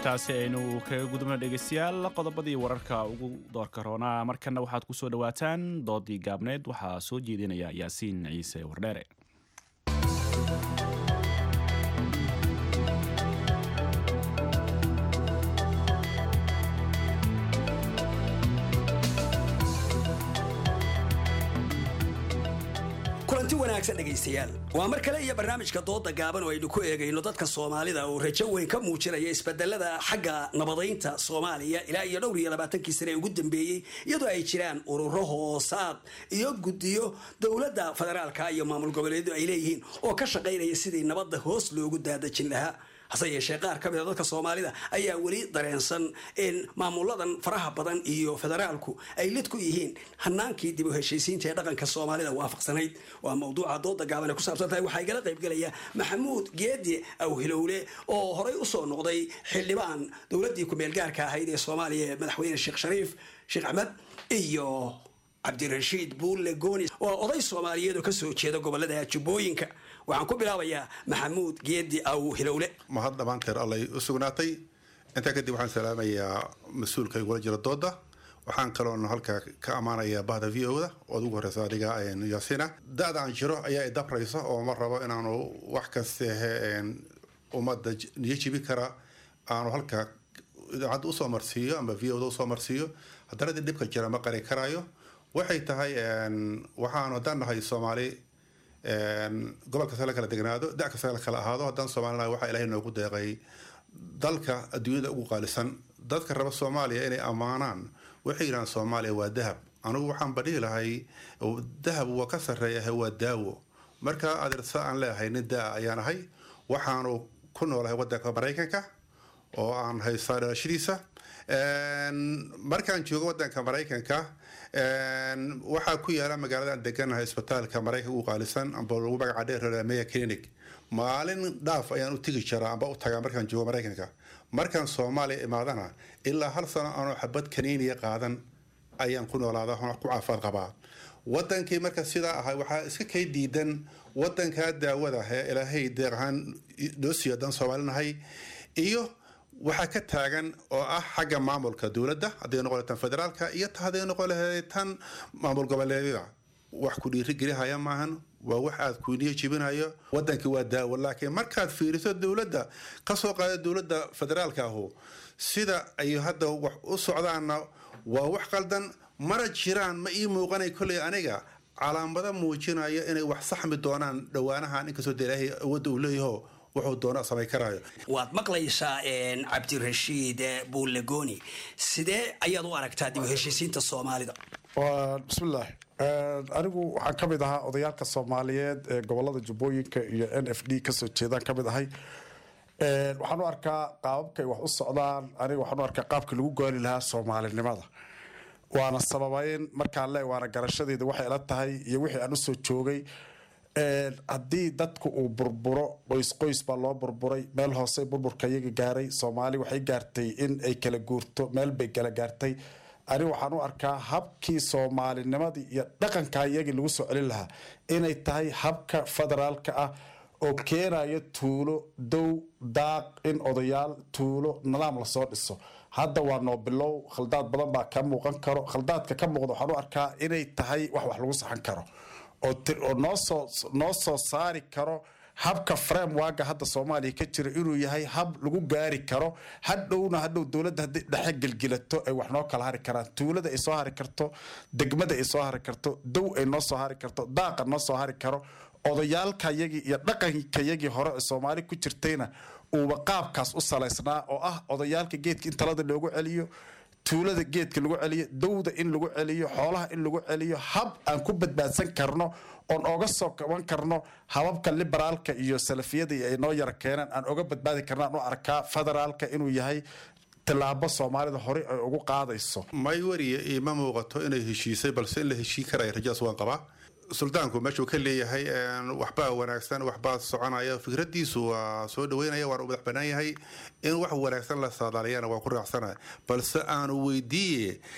intaasi aynu kaga gudubno dhegeystayaal qodobadii wararka ugu doorka roonaa markana waxaad ku soo dhowaataan doodii gaabneed waxaa soo jeedinaya yaasiin ciise wardheere kulanti wanaagsan dhegaystayaal waa mar kale iyo barnaamijka dooda gaaban oo aynu ku eegayno dadka soomaalida oo rajo weyn ka muujinaya isbedelada xagga nabadaynta soomaaliya ilaa iyo dhowr iyo labaatankii sane ee ugu dambeeyey iyadoo ay jiraan ururo hoosaad iyo guddiyo dowladda federaalka iyo maamul goboleedu ay leeyihiin oo ka shaqaynaya sidii nabadda hoos loogu daadajin lahaa hase yeeshee qaar ka mida dadka soomaalida ayaa weli dareensan in maamuladan faraha badan iyo federaalku ay lid ku yihiin hanaankii dib u heshiisiinta ee dhaqanka soomaalida waafaqsanayd waa mawduuca dooda gaaban ee ku saabsan tahay waxaa igala qaybgelaya maxamuud geedi awhilowle oo horey usoo noqday xildhibaan dowladdii ku-meelgaarka ahayd ee soomaaliya ee madaxweyne sheekh shariif sheekh axmed iyo cabdirashiid buulle gooni waa oday soomaaliyeed oo kasoo jeeda gobolada jubbooyinka waxaan ku bilaabayaa maxamuud geedi aw hilowle mahad dhammaanteer allay u sugnaatay intaa kadib waxaan salaamayaa mas-uulka igula jira dooda waxaan kaloon halkaa ka ammaanayaa bahda v o da ood ugu horeysa adiga yaasina da-da aan jiro ayaa idabraysa oo ma rabo inaanu wax kastehe ummadda niyo jibi kara aanu halkaa idaacadda usoo marsiiyo ama v o da usoo marsiiyo haddana dib dhibka jira ma qari karaayo waxay tahay waxaanu haddaan nahay soomaali gobol kasta la kala degnaado da kasta la kala ahaado haddaan soomaalina waxaa ilahay noogu deeqay dalka adduunyada ugu qaalisan dadka raba soomaaliya inay ammaanaan waxay yidhahaan soomaaliya waa dahab anigu waxaan badhihi lahay dahab waa ka sarreeyahay waa daawo marka adeersa aan leeyahay nin daa ayaan ahay waxaanu ku noolahay wadanka maraykanka oo aan haystaa dhalashadiisa markaan joogo wadanka maraykanka waxaa ku yaala magaalada aan deganahay isbitaalka maraykanka ugu qaalisan amba lagu magaca dheer meya clinic maalin dhaaf ayaan u tegi jiraa amba u tagaa markaan joogo maraykanka markaan soomaaliya imaadana ilaa hal sano aanoo xabad kaniiniya qaadan ayaan ku noolaada ku caafimaad qabaa wadankii marka sidaa ahay waxaa iska kay diidan wadankaa daawada ee ilaahay deeq ahaan noo siiyo haddaan soomaalinahay iyo waxaa ka taagan oo ah xagga maamulka dowladda hadday noqon tan federaalka iyo hadday noqon lahayd tan maamul goboleedyada wax ku dhiirigelihaya maahan waa wax aad kuniyo jibinayo wadankii waa daawo laakiin markaad fiiriso dowladda kasoo qaada dowladda federaalka ahu sida ay hadda wax u socdaanna waa wax qaldan mana jiraan ma ii muuqanay kolley aniga calaamado muujinaya inay wax saxmi doonaan dhowaanahan inkastoo de ilaahay awoodda uu leeyaho wuxuu doona samay karaayo waad maqlaysaa cabdirashiid buulegoni sidee ayaad u aragtaa dib u heshiisiinta soomaalida bismillaah anigu waxaan ka mid ahaa odayaalka soomaaliyeed ee gobolada jubbooyinka iyo n f d kasoo jeedaan ka mid ahay waxaan u arkaa qaababkay wax u socdaan aniga waxaan u arkaa qaabkii lagu gooli lahaa soomaalinimada waana sababayn markaan le waana garashadeeda waxay ila tahay iyo wixii aan usoo joogay haddii dadku uu burburo qoys qoys baa loo burburay meel hoose burburka iyaga gaaray soomaali waxay gaartay in ay kala guurto meel bay kala gaartay ani waxaan u arkaa habkii soomaalinimadii iyo dhaqanka iyagii lagu soo celin lahaa inay tahay habka federaalka ah oo keenayo tuulo dow daaq in odayaal tuulo nidaam lasoo dhiso hadda waa noo bilow khaldaad badan baa ka muuqan karo khaldaadka ka muuqda waxaan u arkaa inay tahay wax wax lagu saxan karo oo noosoo noo soo saari karo habka framewaga hadda soomaaliya ka jira inuu yahay hab lagu gaari karo hadhowna hadhow dowladda hadday dhexe gelgilato ay wax noo kala hari karaan tuulada ay soo hari karto degmada ay soo hari karto dow ay noo soo hari karto daaqa noo soo hari karo odayaalkayagii iyo dhaqankayagii hore ee soomaali ku jirtayna uuba qaabkaas u salaysnaa oo ah odayaalka geedka in talada loogu celiyo tuulada geedka lagu celiyo dowda in lagu celiyo xoolaha in lagu celiyo hab aan ku badbaadsan karno oon oga soo kaban karno hababka liberaalka iyo salafiyada ay noo yara keenaan aan oga badbaadi karno aan u arkaa federaalka inuu yahay tilaabo soomaalida horey ay ugu qaadayso may wariye iima muuqato inay heshiisay balse in la heshiin karaya rajadaas waan qabaa suldaanku meeshuu ka leeyahay waxbaa wanaagsan waxbaa soconaya fikradiisu waa soo dhaweynaya waana u madax banaan yahay in wax wanaagsan la saadaaliyana waa ku raacsana balse aanu weydiiye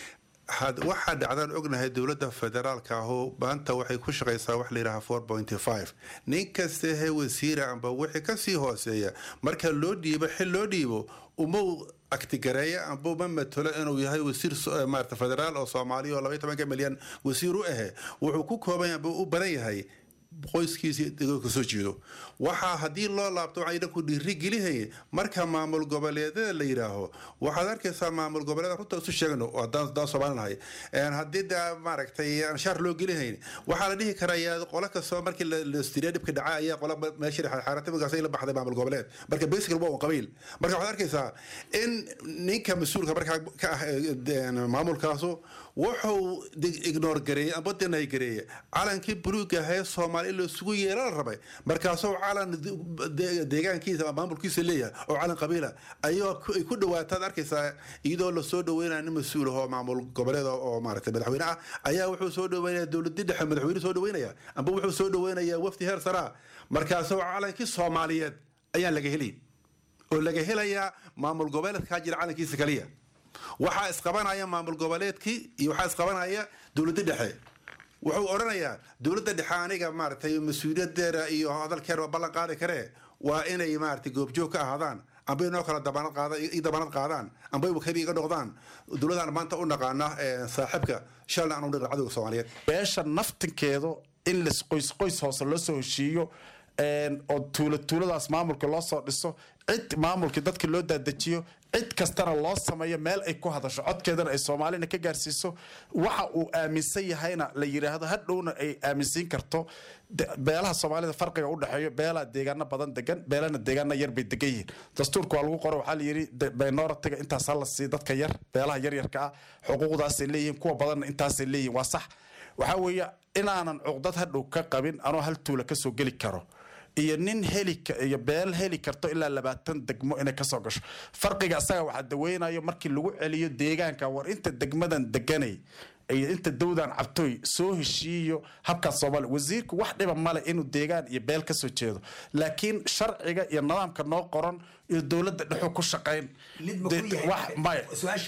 had- waxaa dhacdaan ognahay dowladda federaalka ahu maanta waxay ku shaqaysaa wax layidhaha four pointy five nin kasta he wasiira amba wixii kasii hooseeya marka loo dhiibo xil loo dhiibo uma aktigareeya amba uma matalo inuu yahay wasiir so- eh, maarata federaal oo soomaaliya oo labaiy tobanka milyan wasiir u ahe wuxuu ku kooban yahay amba u badan yahay qoyskiisii degoonka soo jeedo waxaa haddii loo laabto waxaan idhanku dhiiri gelihaya marka maamul goboleedyada la yidhaaho waxaad arkaysaa maamul goboleeda runta isu sheegno oo haddaan haddaan soomaali nahay Een haddii daa maaragtay aan shaar loo gelihayn waxaa la dhihi karaa yaa qolo kastoo markii la la istiriya dhibka dhaca ayaa qola meesha xaaratimagaas la baxday maamul goboleed marka basically waa un qabiil marka waxaad arkaysaa in ninka mas-uulka markaa ka ah eh, maamulkaasu wuxuu dig- ignore gareeyey amba denay gareeyey calankii buluuga ahee soomaali in la isugu yeela la rabay markaasuu calan de- deegaankiisa ama maamulkiisa leeyahay oo calan qabiila ayoo ku- ay ku dhawaataad arkaysaa iyadoo lasoo dhaweynaya nin mas-uul ah oo maamul goboleed oo oo maaragtay madaxweyne ah ayaa wuxuu soo dhaweynaya dowladii dhexe madaxweyne soo dhaweynaya amba wuxuu soo dhaweynaya wafdi heer saraa markaasuu calankii soomaaliyeed ayaan laga helin oo laga helayaa maamul goboleedkaa jira calankiisa kaliya waxaa isqabanaya maamul goboleedkii iyo waxaa isqabanaya dowladda dhexe wuxuu odhanayaa dowladda dhexe aniga maaragtay mas-uuliyadeeda iyo hadalkeeda waa ballan qaadi karee waa inay maaragtay goobjoog ka ahaadaan amba inoo kala dabanad qaada i dabanad qaadaan amba wakabi iga noqdaan dowladaan maanta u naqaana eh, saaxiibka shalna aan u naqan cadowga soomaaliyeed beesha naftinkeedu in las qoys qoys hoose loo soo heshiiyo een, oo tuula tuuladaas maamulka loo soo dhiso cid maamulkii dadka loo daadajiyo cid kastana loo sameeyo meel ay ku hadasho codkeedana ay soomaalina ka gaarsiiso waxa uu aaminsan yahayna la yidhaahdo hadhowna ay aaminsiin karto de- beelaha soomaalida farqiga u dhexeeyo beelaa deegaano badan degan beelana deegaano yar bay degan yihiin dastuurka waa lagu qoro waxaa la yidhi de- minoritiga intaas ha la siiyo dadka yar beelaha yaryarka ah xuquuqdaasay leeyihiin kuwa badanna intaasay leeyihiin waa sax waxaa weeye inaanan cuqdad hadhow ka qabin anoo hal tuula kasoo geli karo iyo nin heli ka- iyo beel heli karto ilaa labaatan degmo inay kasoo gasho farqiga asaga waxaa daweynayo markii lagu celiyo deegaanka war inta degmadan deganay iyo inta dowdan cabtooy soo heshiiyo habkaas soomaaliya wasiirku wax dhiba male inuu deegaan iyo beel kasoo jeedo laakiin sharciga iyo nidaamka noo qoran iyo dowladda dhexu ku shaqayn De- wax- maya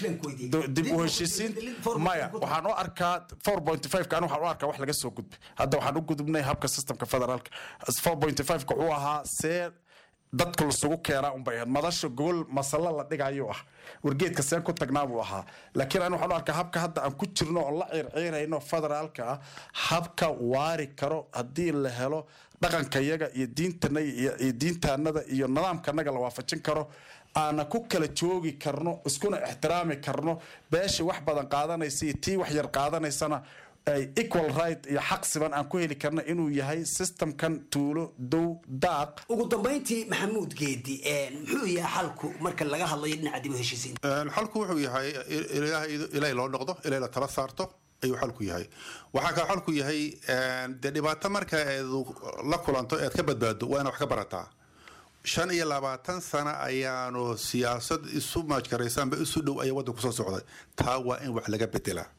Do- dib u heshiisiin maya waxaan u arkaa four point five ka waxaan u arkaa wax laga soo gudbay hadda waxaan u gudubnay habka systemka federaalka four point five ka wuxuu ahaa see dadka lasugu keenaa unbay ahayd madasha gogol masalo la dhigayuu ah wargeedka seen ku tagnaa buu ahaa laakiin ani waxaan u arkaa habka hadda aan ku jirno oo la ciirciirayno federaalka ah habka waari karo haddii la helo dhaqankayaga iyo diintana iyo iyo diintaanada iyo nidaamkanaga la waafajin karo aana ku kala joogi karno iskuna ixtiraami karno beesha wax badan qaadanaysa iyo tii wax yar qaadanaysana ay equal right iyo xaq siban aan ku heli karna inuu yahay systemkan tuulo dow daaq ugu dambayntii maxamuud geedi ee, muxuu yahay xalku marka laga hadlayo dhinaca dib u heshiisiinta Een, xalku wuxuu yahay il- ilaahay ilaahay loo noqdo ilaahay la tala saarto ayuu xalku yahay waxaa kale xalku yahay een, dee dhibaato marka eed la kulanto eed ka badbaado waa inaad wax ka barataa shan iyo labaatan sano ayaanu siyaasad isu maajkaraysaanba isu dhow ayaa waddanku soo socday taa waa in wax laga bedelaa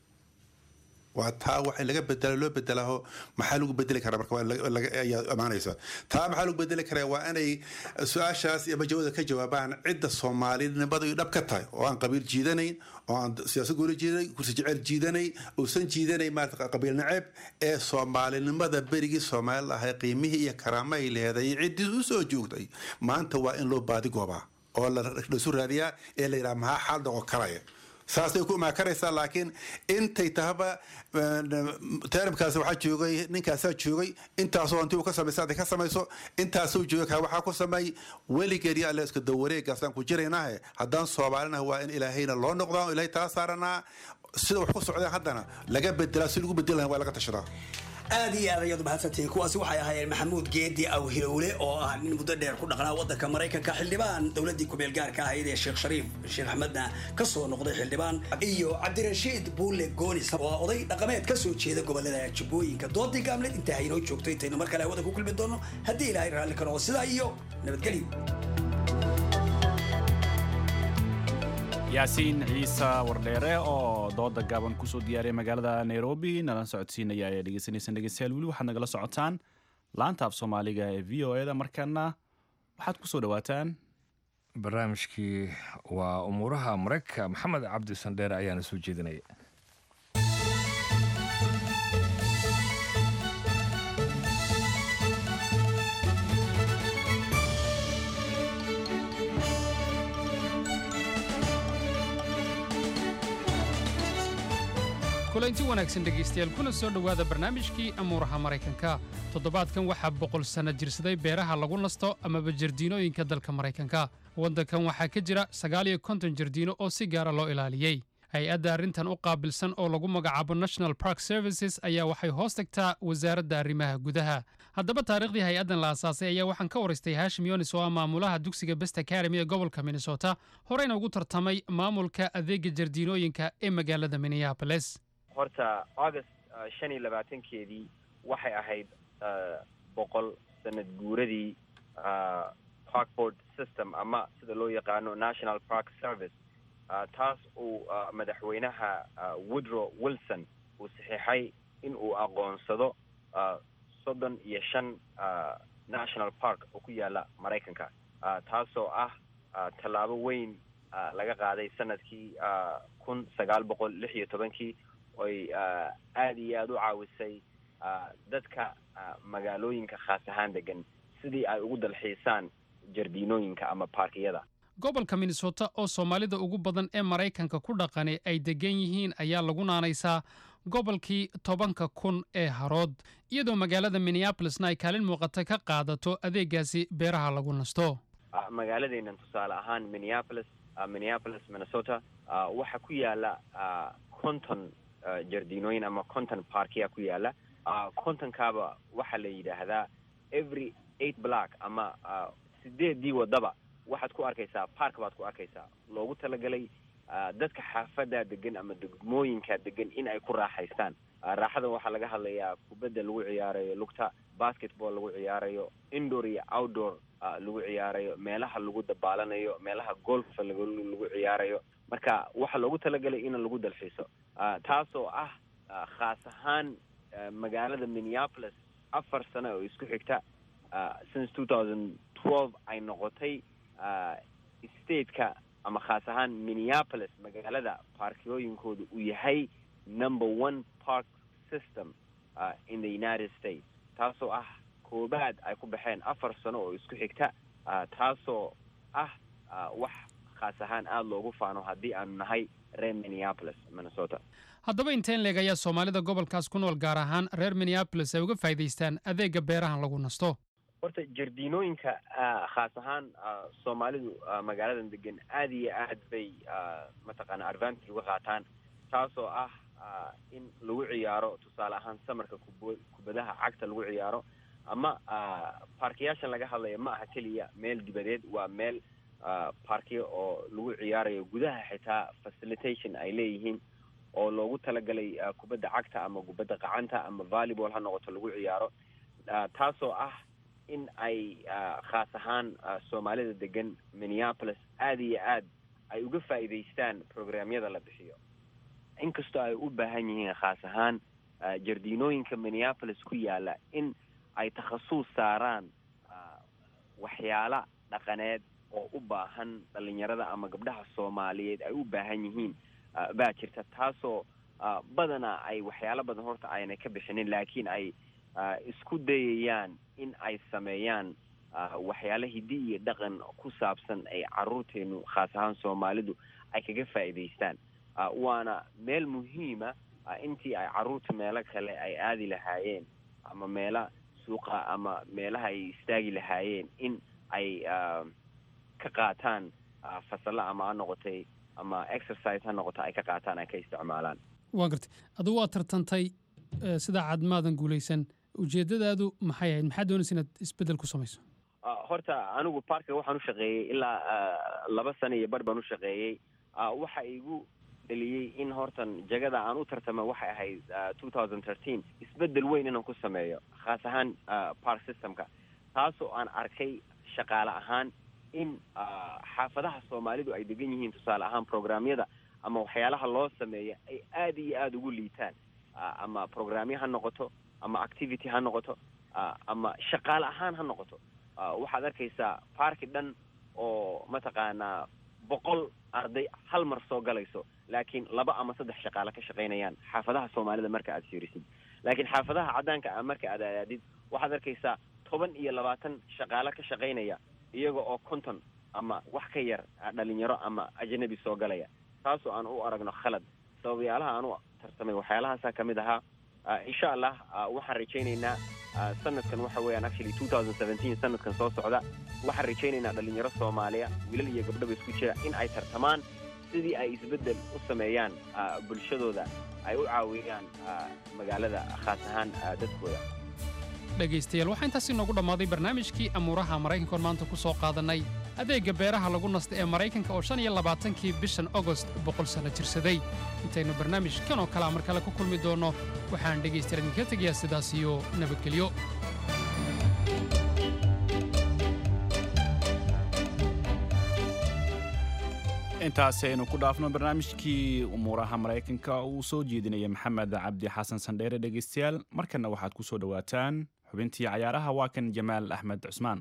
waa taa wax in laga bedela loo bedelaho maxaa lagu bedeli karaa marka waa in laga- laga- ayaa amaanaysa taa maxaa lagu bedeli karaa waa inay su-aashaas iyo majawada ka jawaabaan cidda soomaalinimada iyo dhab ka tahay oo aan qabiil jiidanayn oo aan siyaasad gooni jiidanayn kursi jecel jiidanayn uusan jiidanayn maarata qabiil naceeb ee soomaalinimada berigii soomaali ahay qiimihii iyo karaamahay leeday ciddii u soo joogtay maanta waa in loo baadi goobaa oo la isu raadiyaa ee la yidhaha maxaa xaal noqon karaya saasay ku imaakaraysaa laakiin intay tahaba teramkaas waxaa joogay ninkaasaa joogay intaasoo intii uu ka samaysa hadday ka samayso intaasuu joogay kaa waxaa ku sameey weligeed iyo alle iska dawareegaasaan ku jiraynahe haddaan soomaalinaha waa in ilaahayna loo noqdaa oo ilaahay tala saaranaa sida wax ku socdeen haddana laga bedelaa si lagu bedeli lahaa waa laga tashadaa aad iyo aad ayaad mahadsantihiin kuwaasi waxay ahaayeen maxamuud geedi awhilowle oo ah nin muddo dheer ku dhaqnaa waddanka maraykanka xildhibaan dowladdii kumeel gaarka ahayd ee sheekh shariif sheekh axmedna ka soo noqday xildhibaan iyo cabdirashiid buule goonis oo ah oday dhaqameed ka soo jeeda gobolada jubbooyinka doodii gaamleed intaa haynoo joogto intaynu mar kale hawada ku kulmi doono haddii ilaahay raalli ka noqo sidaa iyo nabadgelyo yaasiin ciise wardheere oo dooda gaaban kusoo diyaariyay magaalada nairobi nala socodsiinaya ayaa dhegeysaneysaan dhegeystayaal weli waxaad nagala socotaan laanta af soomaaliga ee v o eda markaana waxaad kusoo dhawaataan barnaamijkii waa umuuraha maraykanka maxamed cabdi sandheere ayaana soo jeedinaya kulanti wanaagsan dhegaystayaal kuna soo dhowaada barnaamijkii amuuraha maraykanka toddobaadkan waxaa boqol sanno jirsaday beeraha lagu nasto amaba jardiinooyinka dalka maraykanka waddankan waxaa ka jira sagaal iyo konton jardiino oo si gaara loo ilaaliyey hay-adda arrintan u qaabilsan oo lagu magacaabo national park services ayaa waxay hoos tagtaa wasaaradda arrimaha gudaha haddaba taariikhdii hay-addan la asaasay ayaa waxaan ka waraystay hashim yonis oo ah maamulaha dugsiga best academy ee gobolka minnesota horeyna ugu tartamay maamulka adeega jardiinooyinka ee magaalada minneapolis horta august uh, shan iyo labaatankeedii waxay ahayd uh, boqol sanad guuradii uh, parkboard system ama sida loo yaqaano national park service uh, taas uu uh, madaxweynaha uh, woodrow wilson uu saxiixay in uu aqoonsado uh, soddon iyo shan uh, national park oo ku yaala maraykanka uh, taasoo ah uh, tallaabo weyn uh, laga qaaday sanadkii uh, kun sagaal boqol lix iyo tobankii oy aada iyo aada u caawisay dadka magaalooyinka khaas ahaan degan sidii ay ugu dalxiisaan jardiinooyinka ama baarkiyada gobolka minnesota oo soomaalida ugu badan ee maraykanka ku dhaqani ay degan yihiin ayaa lagu naanaysaa gobolkii tobanka kun ee harood iyadoo magaalada minneabolisna ay kaalin muuqata ka qaadato adeegaasi beeraha lagu nasto magaaladeennan tusaale ahaan minneapolis minneapolis minnesota waxaa ku yaala conton jardiinooyin ama conton parkia ku yaala contonkaaba waxaa la yidhaahdaa every eight block ama sideedii wadaba waxaad ku arkaysaa park baad ku arkaysaa loogu talagalay dadka xaafada degan ama degmooyinka degan in ay ku raaxaystaan raaxadan waxaa laga hadlayaa kubadda lagu ciyaarayo lugta basketball lagu ciyaarayo indoor iyo outdoor lagu ciyaarayo meelaha lagu dabaalanayo meelaha golfa lagu ciyaarayo marka waxaa loogu talagalay in lagu dalxiiso taasoo ah khaas ahaan magaalada minneapolis afar sano oo isku xigta since two thousand twelve ay noqotay stateka ama khaas ahaan minneapolis magaalada baarkiyooyinkooda uu yahay number one park system uh, in the united states taasoo ah koobaad ay ku baxeen afar sano oo isku xigta uh, taasoo ah uh, wax khaas ahaan aada loogu faano haddii aanu nahay reer minneapolis minnesota haddaba inteen leeg ayaa soomaalida gobolkaas ku nool gaar ahaan reer minneabolis ay uga faa'iidaystaan adeega beerahan lagu nasto horta jardiinooyinka khaas ahaan soomaalidu magaaladan degan aada iyo aad bay mataqaana advantage uga qaataan taasoo ah in lagu ciyaaro tusaale ahaan samarka kub kubadaha cagta lagu ciyaaro ama baarkiyaashan laga hadlaya ma aha keliya meel dibadeed waa meel baarkiya oo lagu ciyaarayo gudaha xitaa facilitation ay leeyihiin oo loogu talagalay kubadda cagta ama kubadda qacanta ama volleyball ha noqoto lagu ciyaaro taasoo ah in ay khaas ahaan soomaalida degan minneapolis aada iyo aad ay uga faa'iidaystaan programyada la bixiyo inkastoo ay u baahan yihiin khaas ahaan jardiinooyinka minneapolis ku yaala in ay takhasuus saaraan waxyaala dhaqaneed oo u baahan dhalinyarada ama gabdhaha soomaaliyeed ay u baahan yihiin baa jirta taasoo badanaa ay waxyaalo badan horta aynay ka bixinin laakiin ay isku dayayaan in ay sameeyaan waxyaala hiddi iyo dhaqan ku saabsan ay caruurteenu khaas ahaan soomaalidu ay kaga faa'iidaystaan waana meel muhiima intii ay caruurta meelo kale ay aadi lahaayeen ama meela suuqa ama meelaha ay istaagi lahaayeen in ay ka qaataan fasalla ama ha noqotay ama exercise ha noqota ay ka qaataan ay ka isticmaalaan waa gartay adugu waa tartantay sidaa cad maadan guulaysan ujeeddadaadu maxay ahayd maxaad doonaysa inaad isbeddel ku samayso horta anigu parka waxaan u shaqeeyey ilaa laba sano iyo bar baan u shaqeeyey waxa igu dheliyey in hortan jagada aan u tartama waxay ahayd two thousand thirteen isbeddel weyn inaan ku sameeyo khaas ahaan park systemka taasoo aan arkay shaqaale ahaan in xaafadaha soomaalidu ay degan yihiin tusaale ahaan programyada ama waxyaalaha loo sameeya ay aada iyo aada ugu liitaan ama programyo ha noqoto ama activity ha noqoto ama shaqaale ahaan ha noqoto waxaad arkaysaa parki dhan oo mataqaanaa boqol arday hal mar soo galayso laakiin laba ama saddex shaqaale ka shaqaynayaan xaafadaha soomaalida marka aad fiirisid laakiin xaafadaha caddaanka ah marka aad aadaadid waxaad arkaysaa toban iyo labaatan shaqaale ka shaqaynaya iyaga oo konton ama wax ka yar dhalinyaro ama ajnabi soo galaya taasoo aan u aragno khalad sababayaalaha aan tartamay waxyaalahaasaa ka mid ahaa Ah, insha allah ah, waxaan rajaynaynaa ah, sanadkan waxa weeyaan actually 2017 sanadkan soo socda waxaan rajaynaynaa dhalinyaro soomaaliya wiilal iyo gabdhaba isku jira in ay tartamaan sidii ay isbeddel u sameeyaan ah, bulshadooda ay u caawiyaan ah, magaalada khaas ahaan ah, dadkooda dhegaystayaal waxaa intaas inoogu dhammaaday barnaamijkii amuuraha maraykanka oon maanta ku soo qaadannay adeegga beeraha lagu nasta ee maraykanka oo shan iyo labaatankii bishan ogost boqol sanno jirsaday intaynu barnaamij kan oo kalea mar kale ku kulmi doonno waxaan dhegaystayaal idinka tegayaa sidaas iyo nabadgelyo intaasi aynu ku dhaafno barnaamijkii umuuraha maraykanka uu soo jeedinaya maxamed cabdi xasan sandheere dhegaystayaal markanna waxaad ku soo dhowaataan xubintii cayaaraha waa kan jamaal axmed cusmaan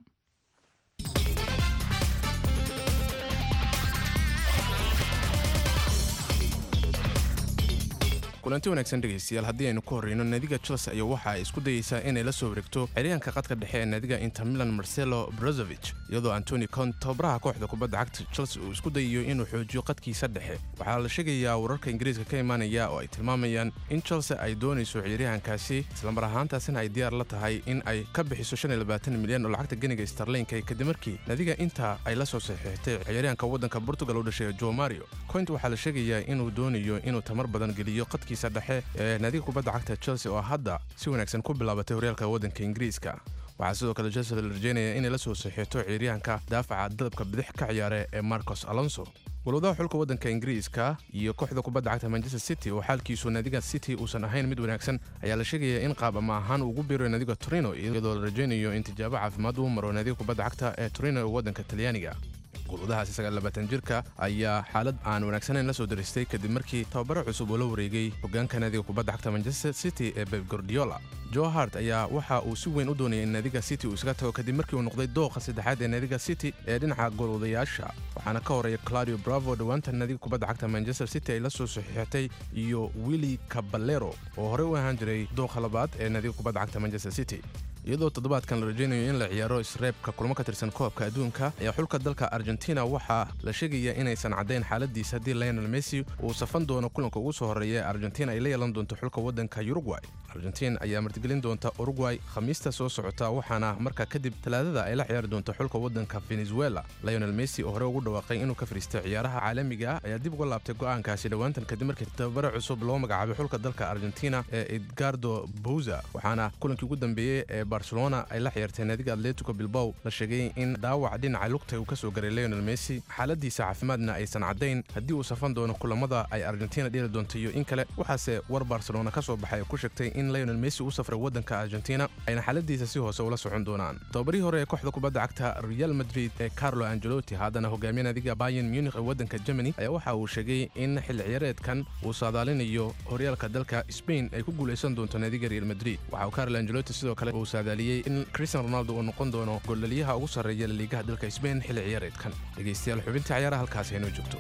kulanti wanaagsan dhegaystayaal haddii aynu ku horreyno naadiga chelsea ayaa waxa ay isku dayeysaa inay la soo wareegto xeryaanka qadka dhexe ee naadiga inter milan marcelo brozovich iyadoo antoni cont tababaraha kooxda kubadda cagta chelsea uu isku dayayo inuu xoojiyo qadkiisa dhexe waxaa la sheegayaa wararka ingiriiska ka imaanaya oo ay tilmaamayaan in chelsea ay doonayso ciyaaryahankaasi islamar ahaantaasina ay diyaar la tahay in ay ka bixiso milyan oo lacagta ganiga starlinka kadib markii naadiga inta ay la soo saxiixtay ciyaaryahanka waddanka portugal u dhashay jo mario coint waxaa la sheegayaa inuu doonayo inuu tamar badan geliyo qadkiisa dhexe ee naadiga kubadda cagta chelsea oo hadda si wanaagsan ku bilaabatay horyaalka waddanka ingiriiska waxaa sidoo kale chelsea la rajeynaya inay la soo saxiixto ciyaaryahanka daafaca dadabka bidix ka ciyaare ee marcos alonso walwadaha xulka waddanka ingiriiska iyo kooxda kubadda cagta manchester city oo xaalkiisu naadiga city uusan ahayn mid wanaagsan ayaa la sheegaya in qaab ama ahaan ugu biiro naadiga torino iyadoo la rajaynayo in tijaabo caafimaad uu maro naadiga kubadda cagta ee torino ee waddanka talyaaniga gulwadahaasi sagaallabaatan jirka ayaa xaalad aan wanaagsanayn la soo daristay kadib markii tababaro cusub oo la wareegay hogaanka naadiga kubadda cagta manchester city ee beb gordiola jo hart ayaa waxa uu si weyn u doonayay in naadiga city uu isaga tago kadib markii uu noqday dooqa saddexaad ee naadiga city ee dhinaca golwadayaasha waxaana ka horeeya claudio bravo dhowaanta naadiga kubadda cagta manchester city ay la soo saxiixatay iyo willi caballero oo horey u ahaan jiray dooqa labaad ee naadiga kubadda cagta manchester city iyadoo toddobaadkan la rajaynayo in la ciyaaro isreebka kulmo ka tirsan koobka adduunka ayaa xulka dalka argentina waxaa la sheegayaa inaysan caddayn xaaladiisa haddii lionel messi uu safan doono kulanka ugu soo horreeya ee argentina ay la yeelan doonto xulka waddanka uruguay argentin ayaa martigelin doonta uruguay khamiista soo socota waxaana markaa kadib talaadada ay la ciyaari doonto xulka waddanka venezuela lionel messi oo hore ugu dhawaaqay inuu ka fariistay ciyaaraha caalamiga ah ayaa dib uga laabtay go'aankaasi dhowaantan kadib markii tababare cusub loo magacaabay xulka dalka argentina ee edgardo bouza waxaana kulankii ugu dambeeyey ee barcelona ay la ciyaartay naadiga atletico bilbow la sheegay in dhaawac dhinaca lugta uu ka soo garay lionel messi xaaladiisa caafimaadna aysan caddayn haddii uu safan doono kulamada ay argentina dheli doonto iyo in kale waxaase war barcelona ka soo baxay ku sheegtay in lionel messi u safray waddanka argentina ayna xaaladiisa si hoose ula socon doonaan tababarihii hore ee kooxda kubadda cagta real madrid ee carlo angelotti haddana hogaamiye naadiga bayan munich ee waddanka germany ayaa waxa uu sheegay in xilli ciyaareedkan uu saadaalinayo horyaalka dalka spain ay ku guulaysan doonto naadiga real madrid waxa uu carlo angelotti sidoo kale uu saadaaliyey in cristian ronaldo uu noqon doono goldhaliyaha ugu sarreeya laliigaha dalka spain xilli ciyaareedkan dhegaystayaal xubinta ciyaaraha halkaasi aynoo joogto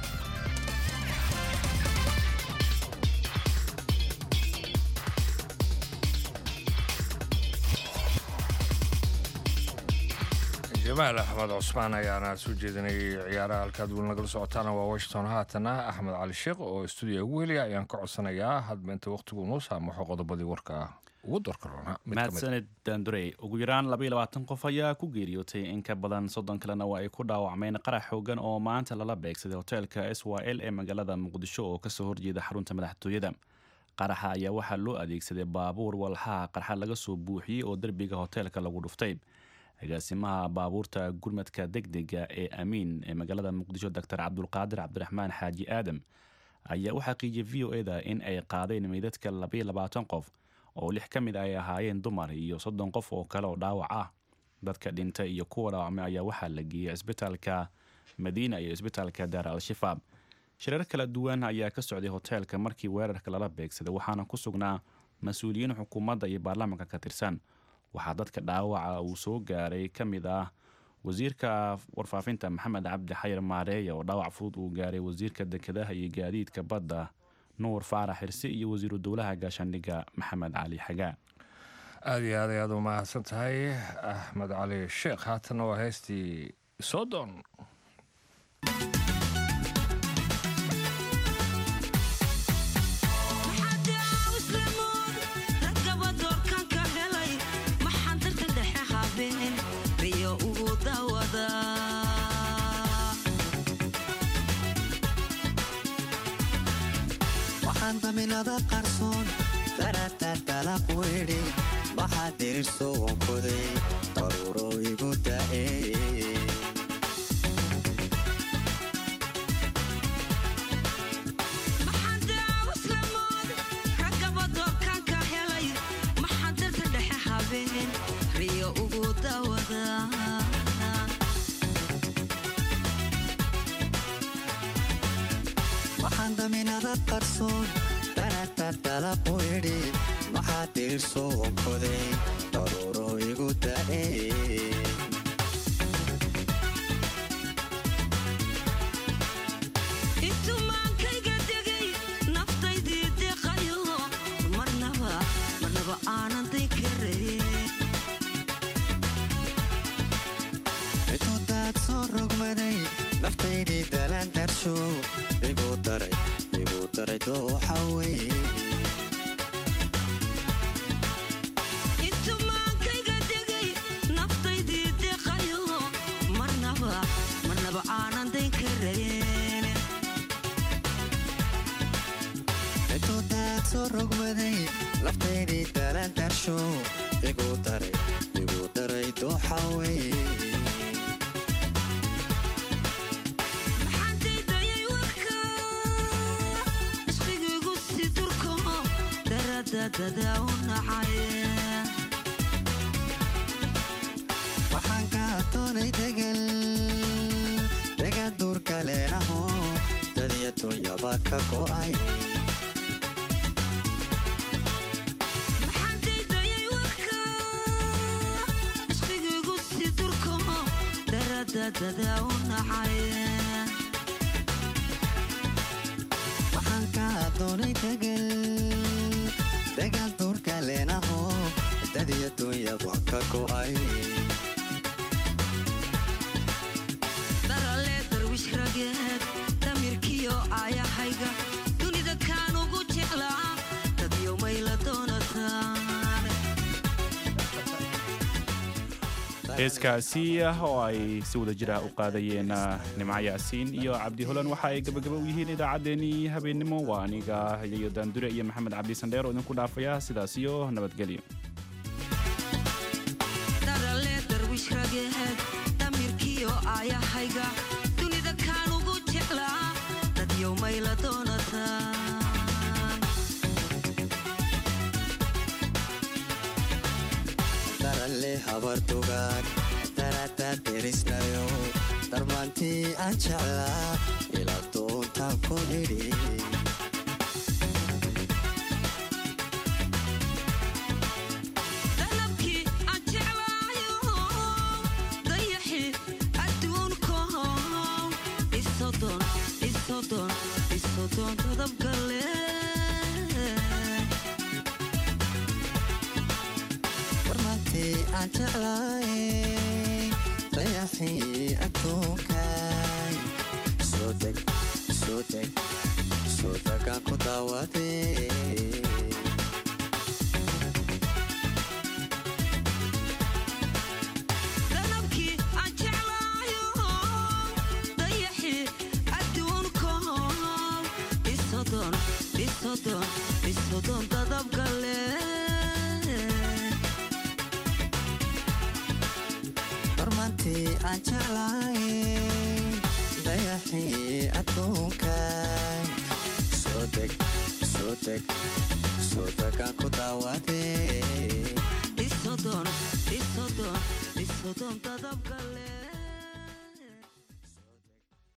jamaal axmed cusmaan ayaana soo jeedinayay ciyaaraha halkaad weli nagala socotaana waa washington haatana axmed cali sheekh oo stuudiya ugu heliya ayaan ka codsanayaa hadba inta wakhtigu noo saamaxo qodobadii warka ugu dorka roona mahadsaned dandurey ugu yaraan labayilabaatan qof ayaa ku geeriyootay in ka badan soddon kalena waa ay ku dhaawacmeen qarax xoogan oo maanta lala beegsaday hoteelka s y l ee magaalada muqdisho oo kasoo horjeeda xarunta madaxtooyada qaraxa ayaa waxaa loo adeegsaday baabuur walxaha qarxa laga soo buuxiyey oo derbiga hoteelka lagu dhuftay agaasimaha baabuurta gurmadka degdega ee amiin ee magaalada muqdisho doctor cabdulqaadir cabdiraxmaan xaaji aadam ayaa u xaqiijiyay v o eda in ay qaadeen meydadka labayo labaatan qof oo lix ka mid ay ahaayeen dumar iyo soddon qof oo kale oo dhaawac ah dadka dhintay iyo kuwa dhaawacmay ayaa waxaa la geeyey cisbitaalka madiina iyo cisbitaalka daar al-shabaab shirar kala duwan ayaa ka socday hoteelka markii weerarka lala beegsaday waxaana ku sugnaa mas-uuliyiin xukuumadda iyo baarlamaanka ka tirsan waxaa dadka dhaawaca uu soo gaaray ka mid ah wasiirka warfaafinta maxamed cabdi xayar maareeya oo dhaawac fudud uu gaaray wasiirka dekedaha iyo gaadiidka badda nuur faarax xirse iyo wasiiru dowlaha gaashaandhigga maxamed cali xagaa aada iyo aad ayaad u mahadsan tahay axmed cali sheekh haatana waa heestii sodon waxaan daminada qarsoon daraadtaadala quidhi maxaa dirirso wankoday daruuro igu da'eeye waxaan daminada qarsoon daraadtaadala quidhi maxaa dirirso wankoday daruuro igu da'eeye intumaankayga degay naftaydii deqayo marnaba marnaba aanan day karayn intuudaad soo rogmaday naftaydii dalaan darsho igu daray igu daray dooxa weye intumaankayga degay naftaydii deqayo marnaba marnaba aanan day karayn intuudaad soo rogmaday naftaydii dalaan darsho igu daray igu daray dooxa weye maxaantaydayay warka isqigiigu si durko daradadada u nacay waxaan ka doonay degal degaan duurka leenaho dadiya dunyaba ka go'ay maxaantaydayay warka isqigiigu si durko daradadada u nacay waxaan ka doonay degal degaan duurka leenaho dadiya dunyaba ka go'ay darale darwish rageed damirkiyo aayahayga dunida kaan ugu jeclaa dadyo mayla doonataan heeskaasi ah oo ay si wada jira u qaadayeen ah, nimco yaasiin iyo cabdi holan waxa ay gabagaba u yihiin idaacaddeenii habeennimo waa aniga iyo daandure iyo maxamed cabdi sandheer oo idinku dhaafaya sidaas iyo nabadgelyo darale darwish rageed damirkiyo aayahayga dunida kaan ugu jeclaa dadyo mayla doonataan daralle habartugaan daraaddaa derisnayo darmaantii aan jeclaa ila doontaan ku idhi dalabkii aan jeclaayo dayaxi adduunko isodon isodon isodon dadabgale darmaantii aan jeclaay dayaxii adduunkaay soo deg soo deg soo degaan ku daawadee dalabkii aan jeclaayo dayaxi adduunko isodon isodon isodon dadabgale darmaantii aan jeclaay dayaxii adduunkaay soo deg soo deg soo degaan ku daawadee isodon isodon isodon dadabgale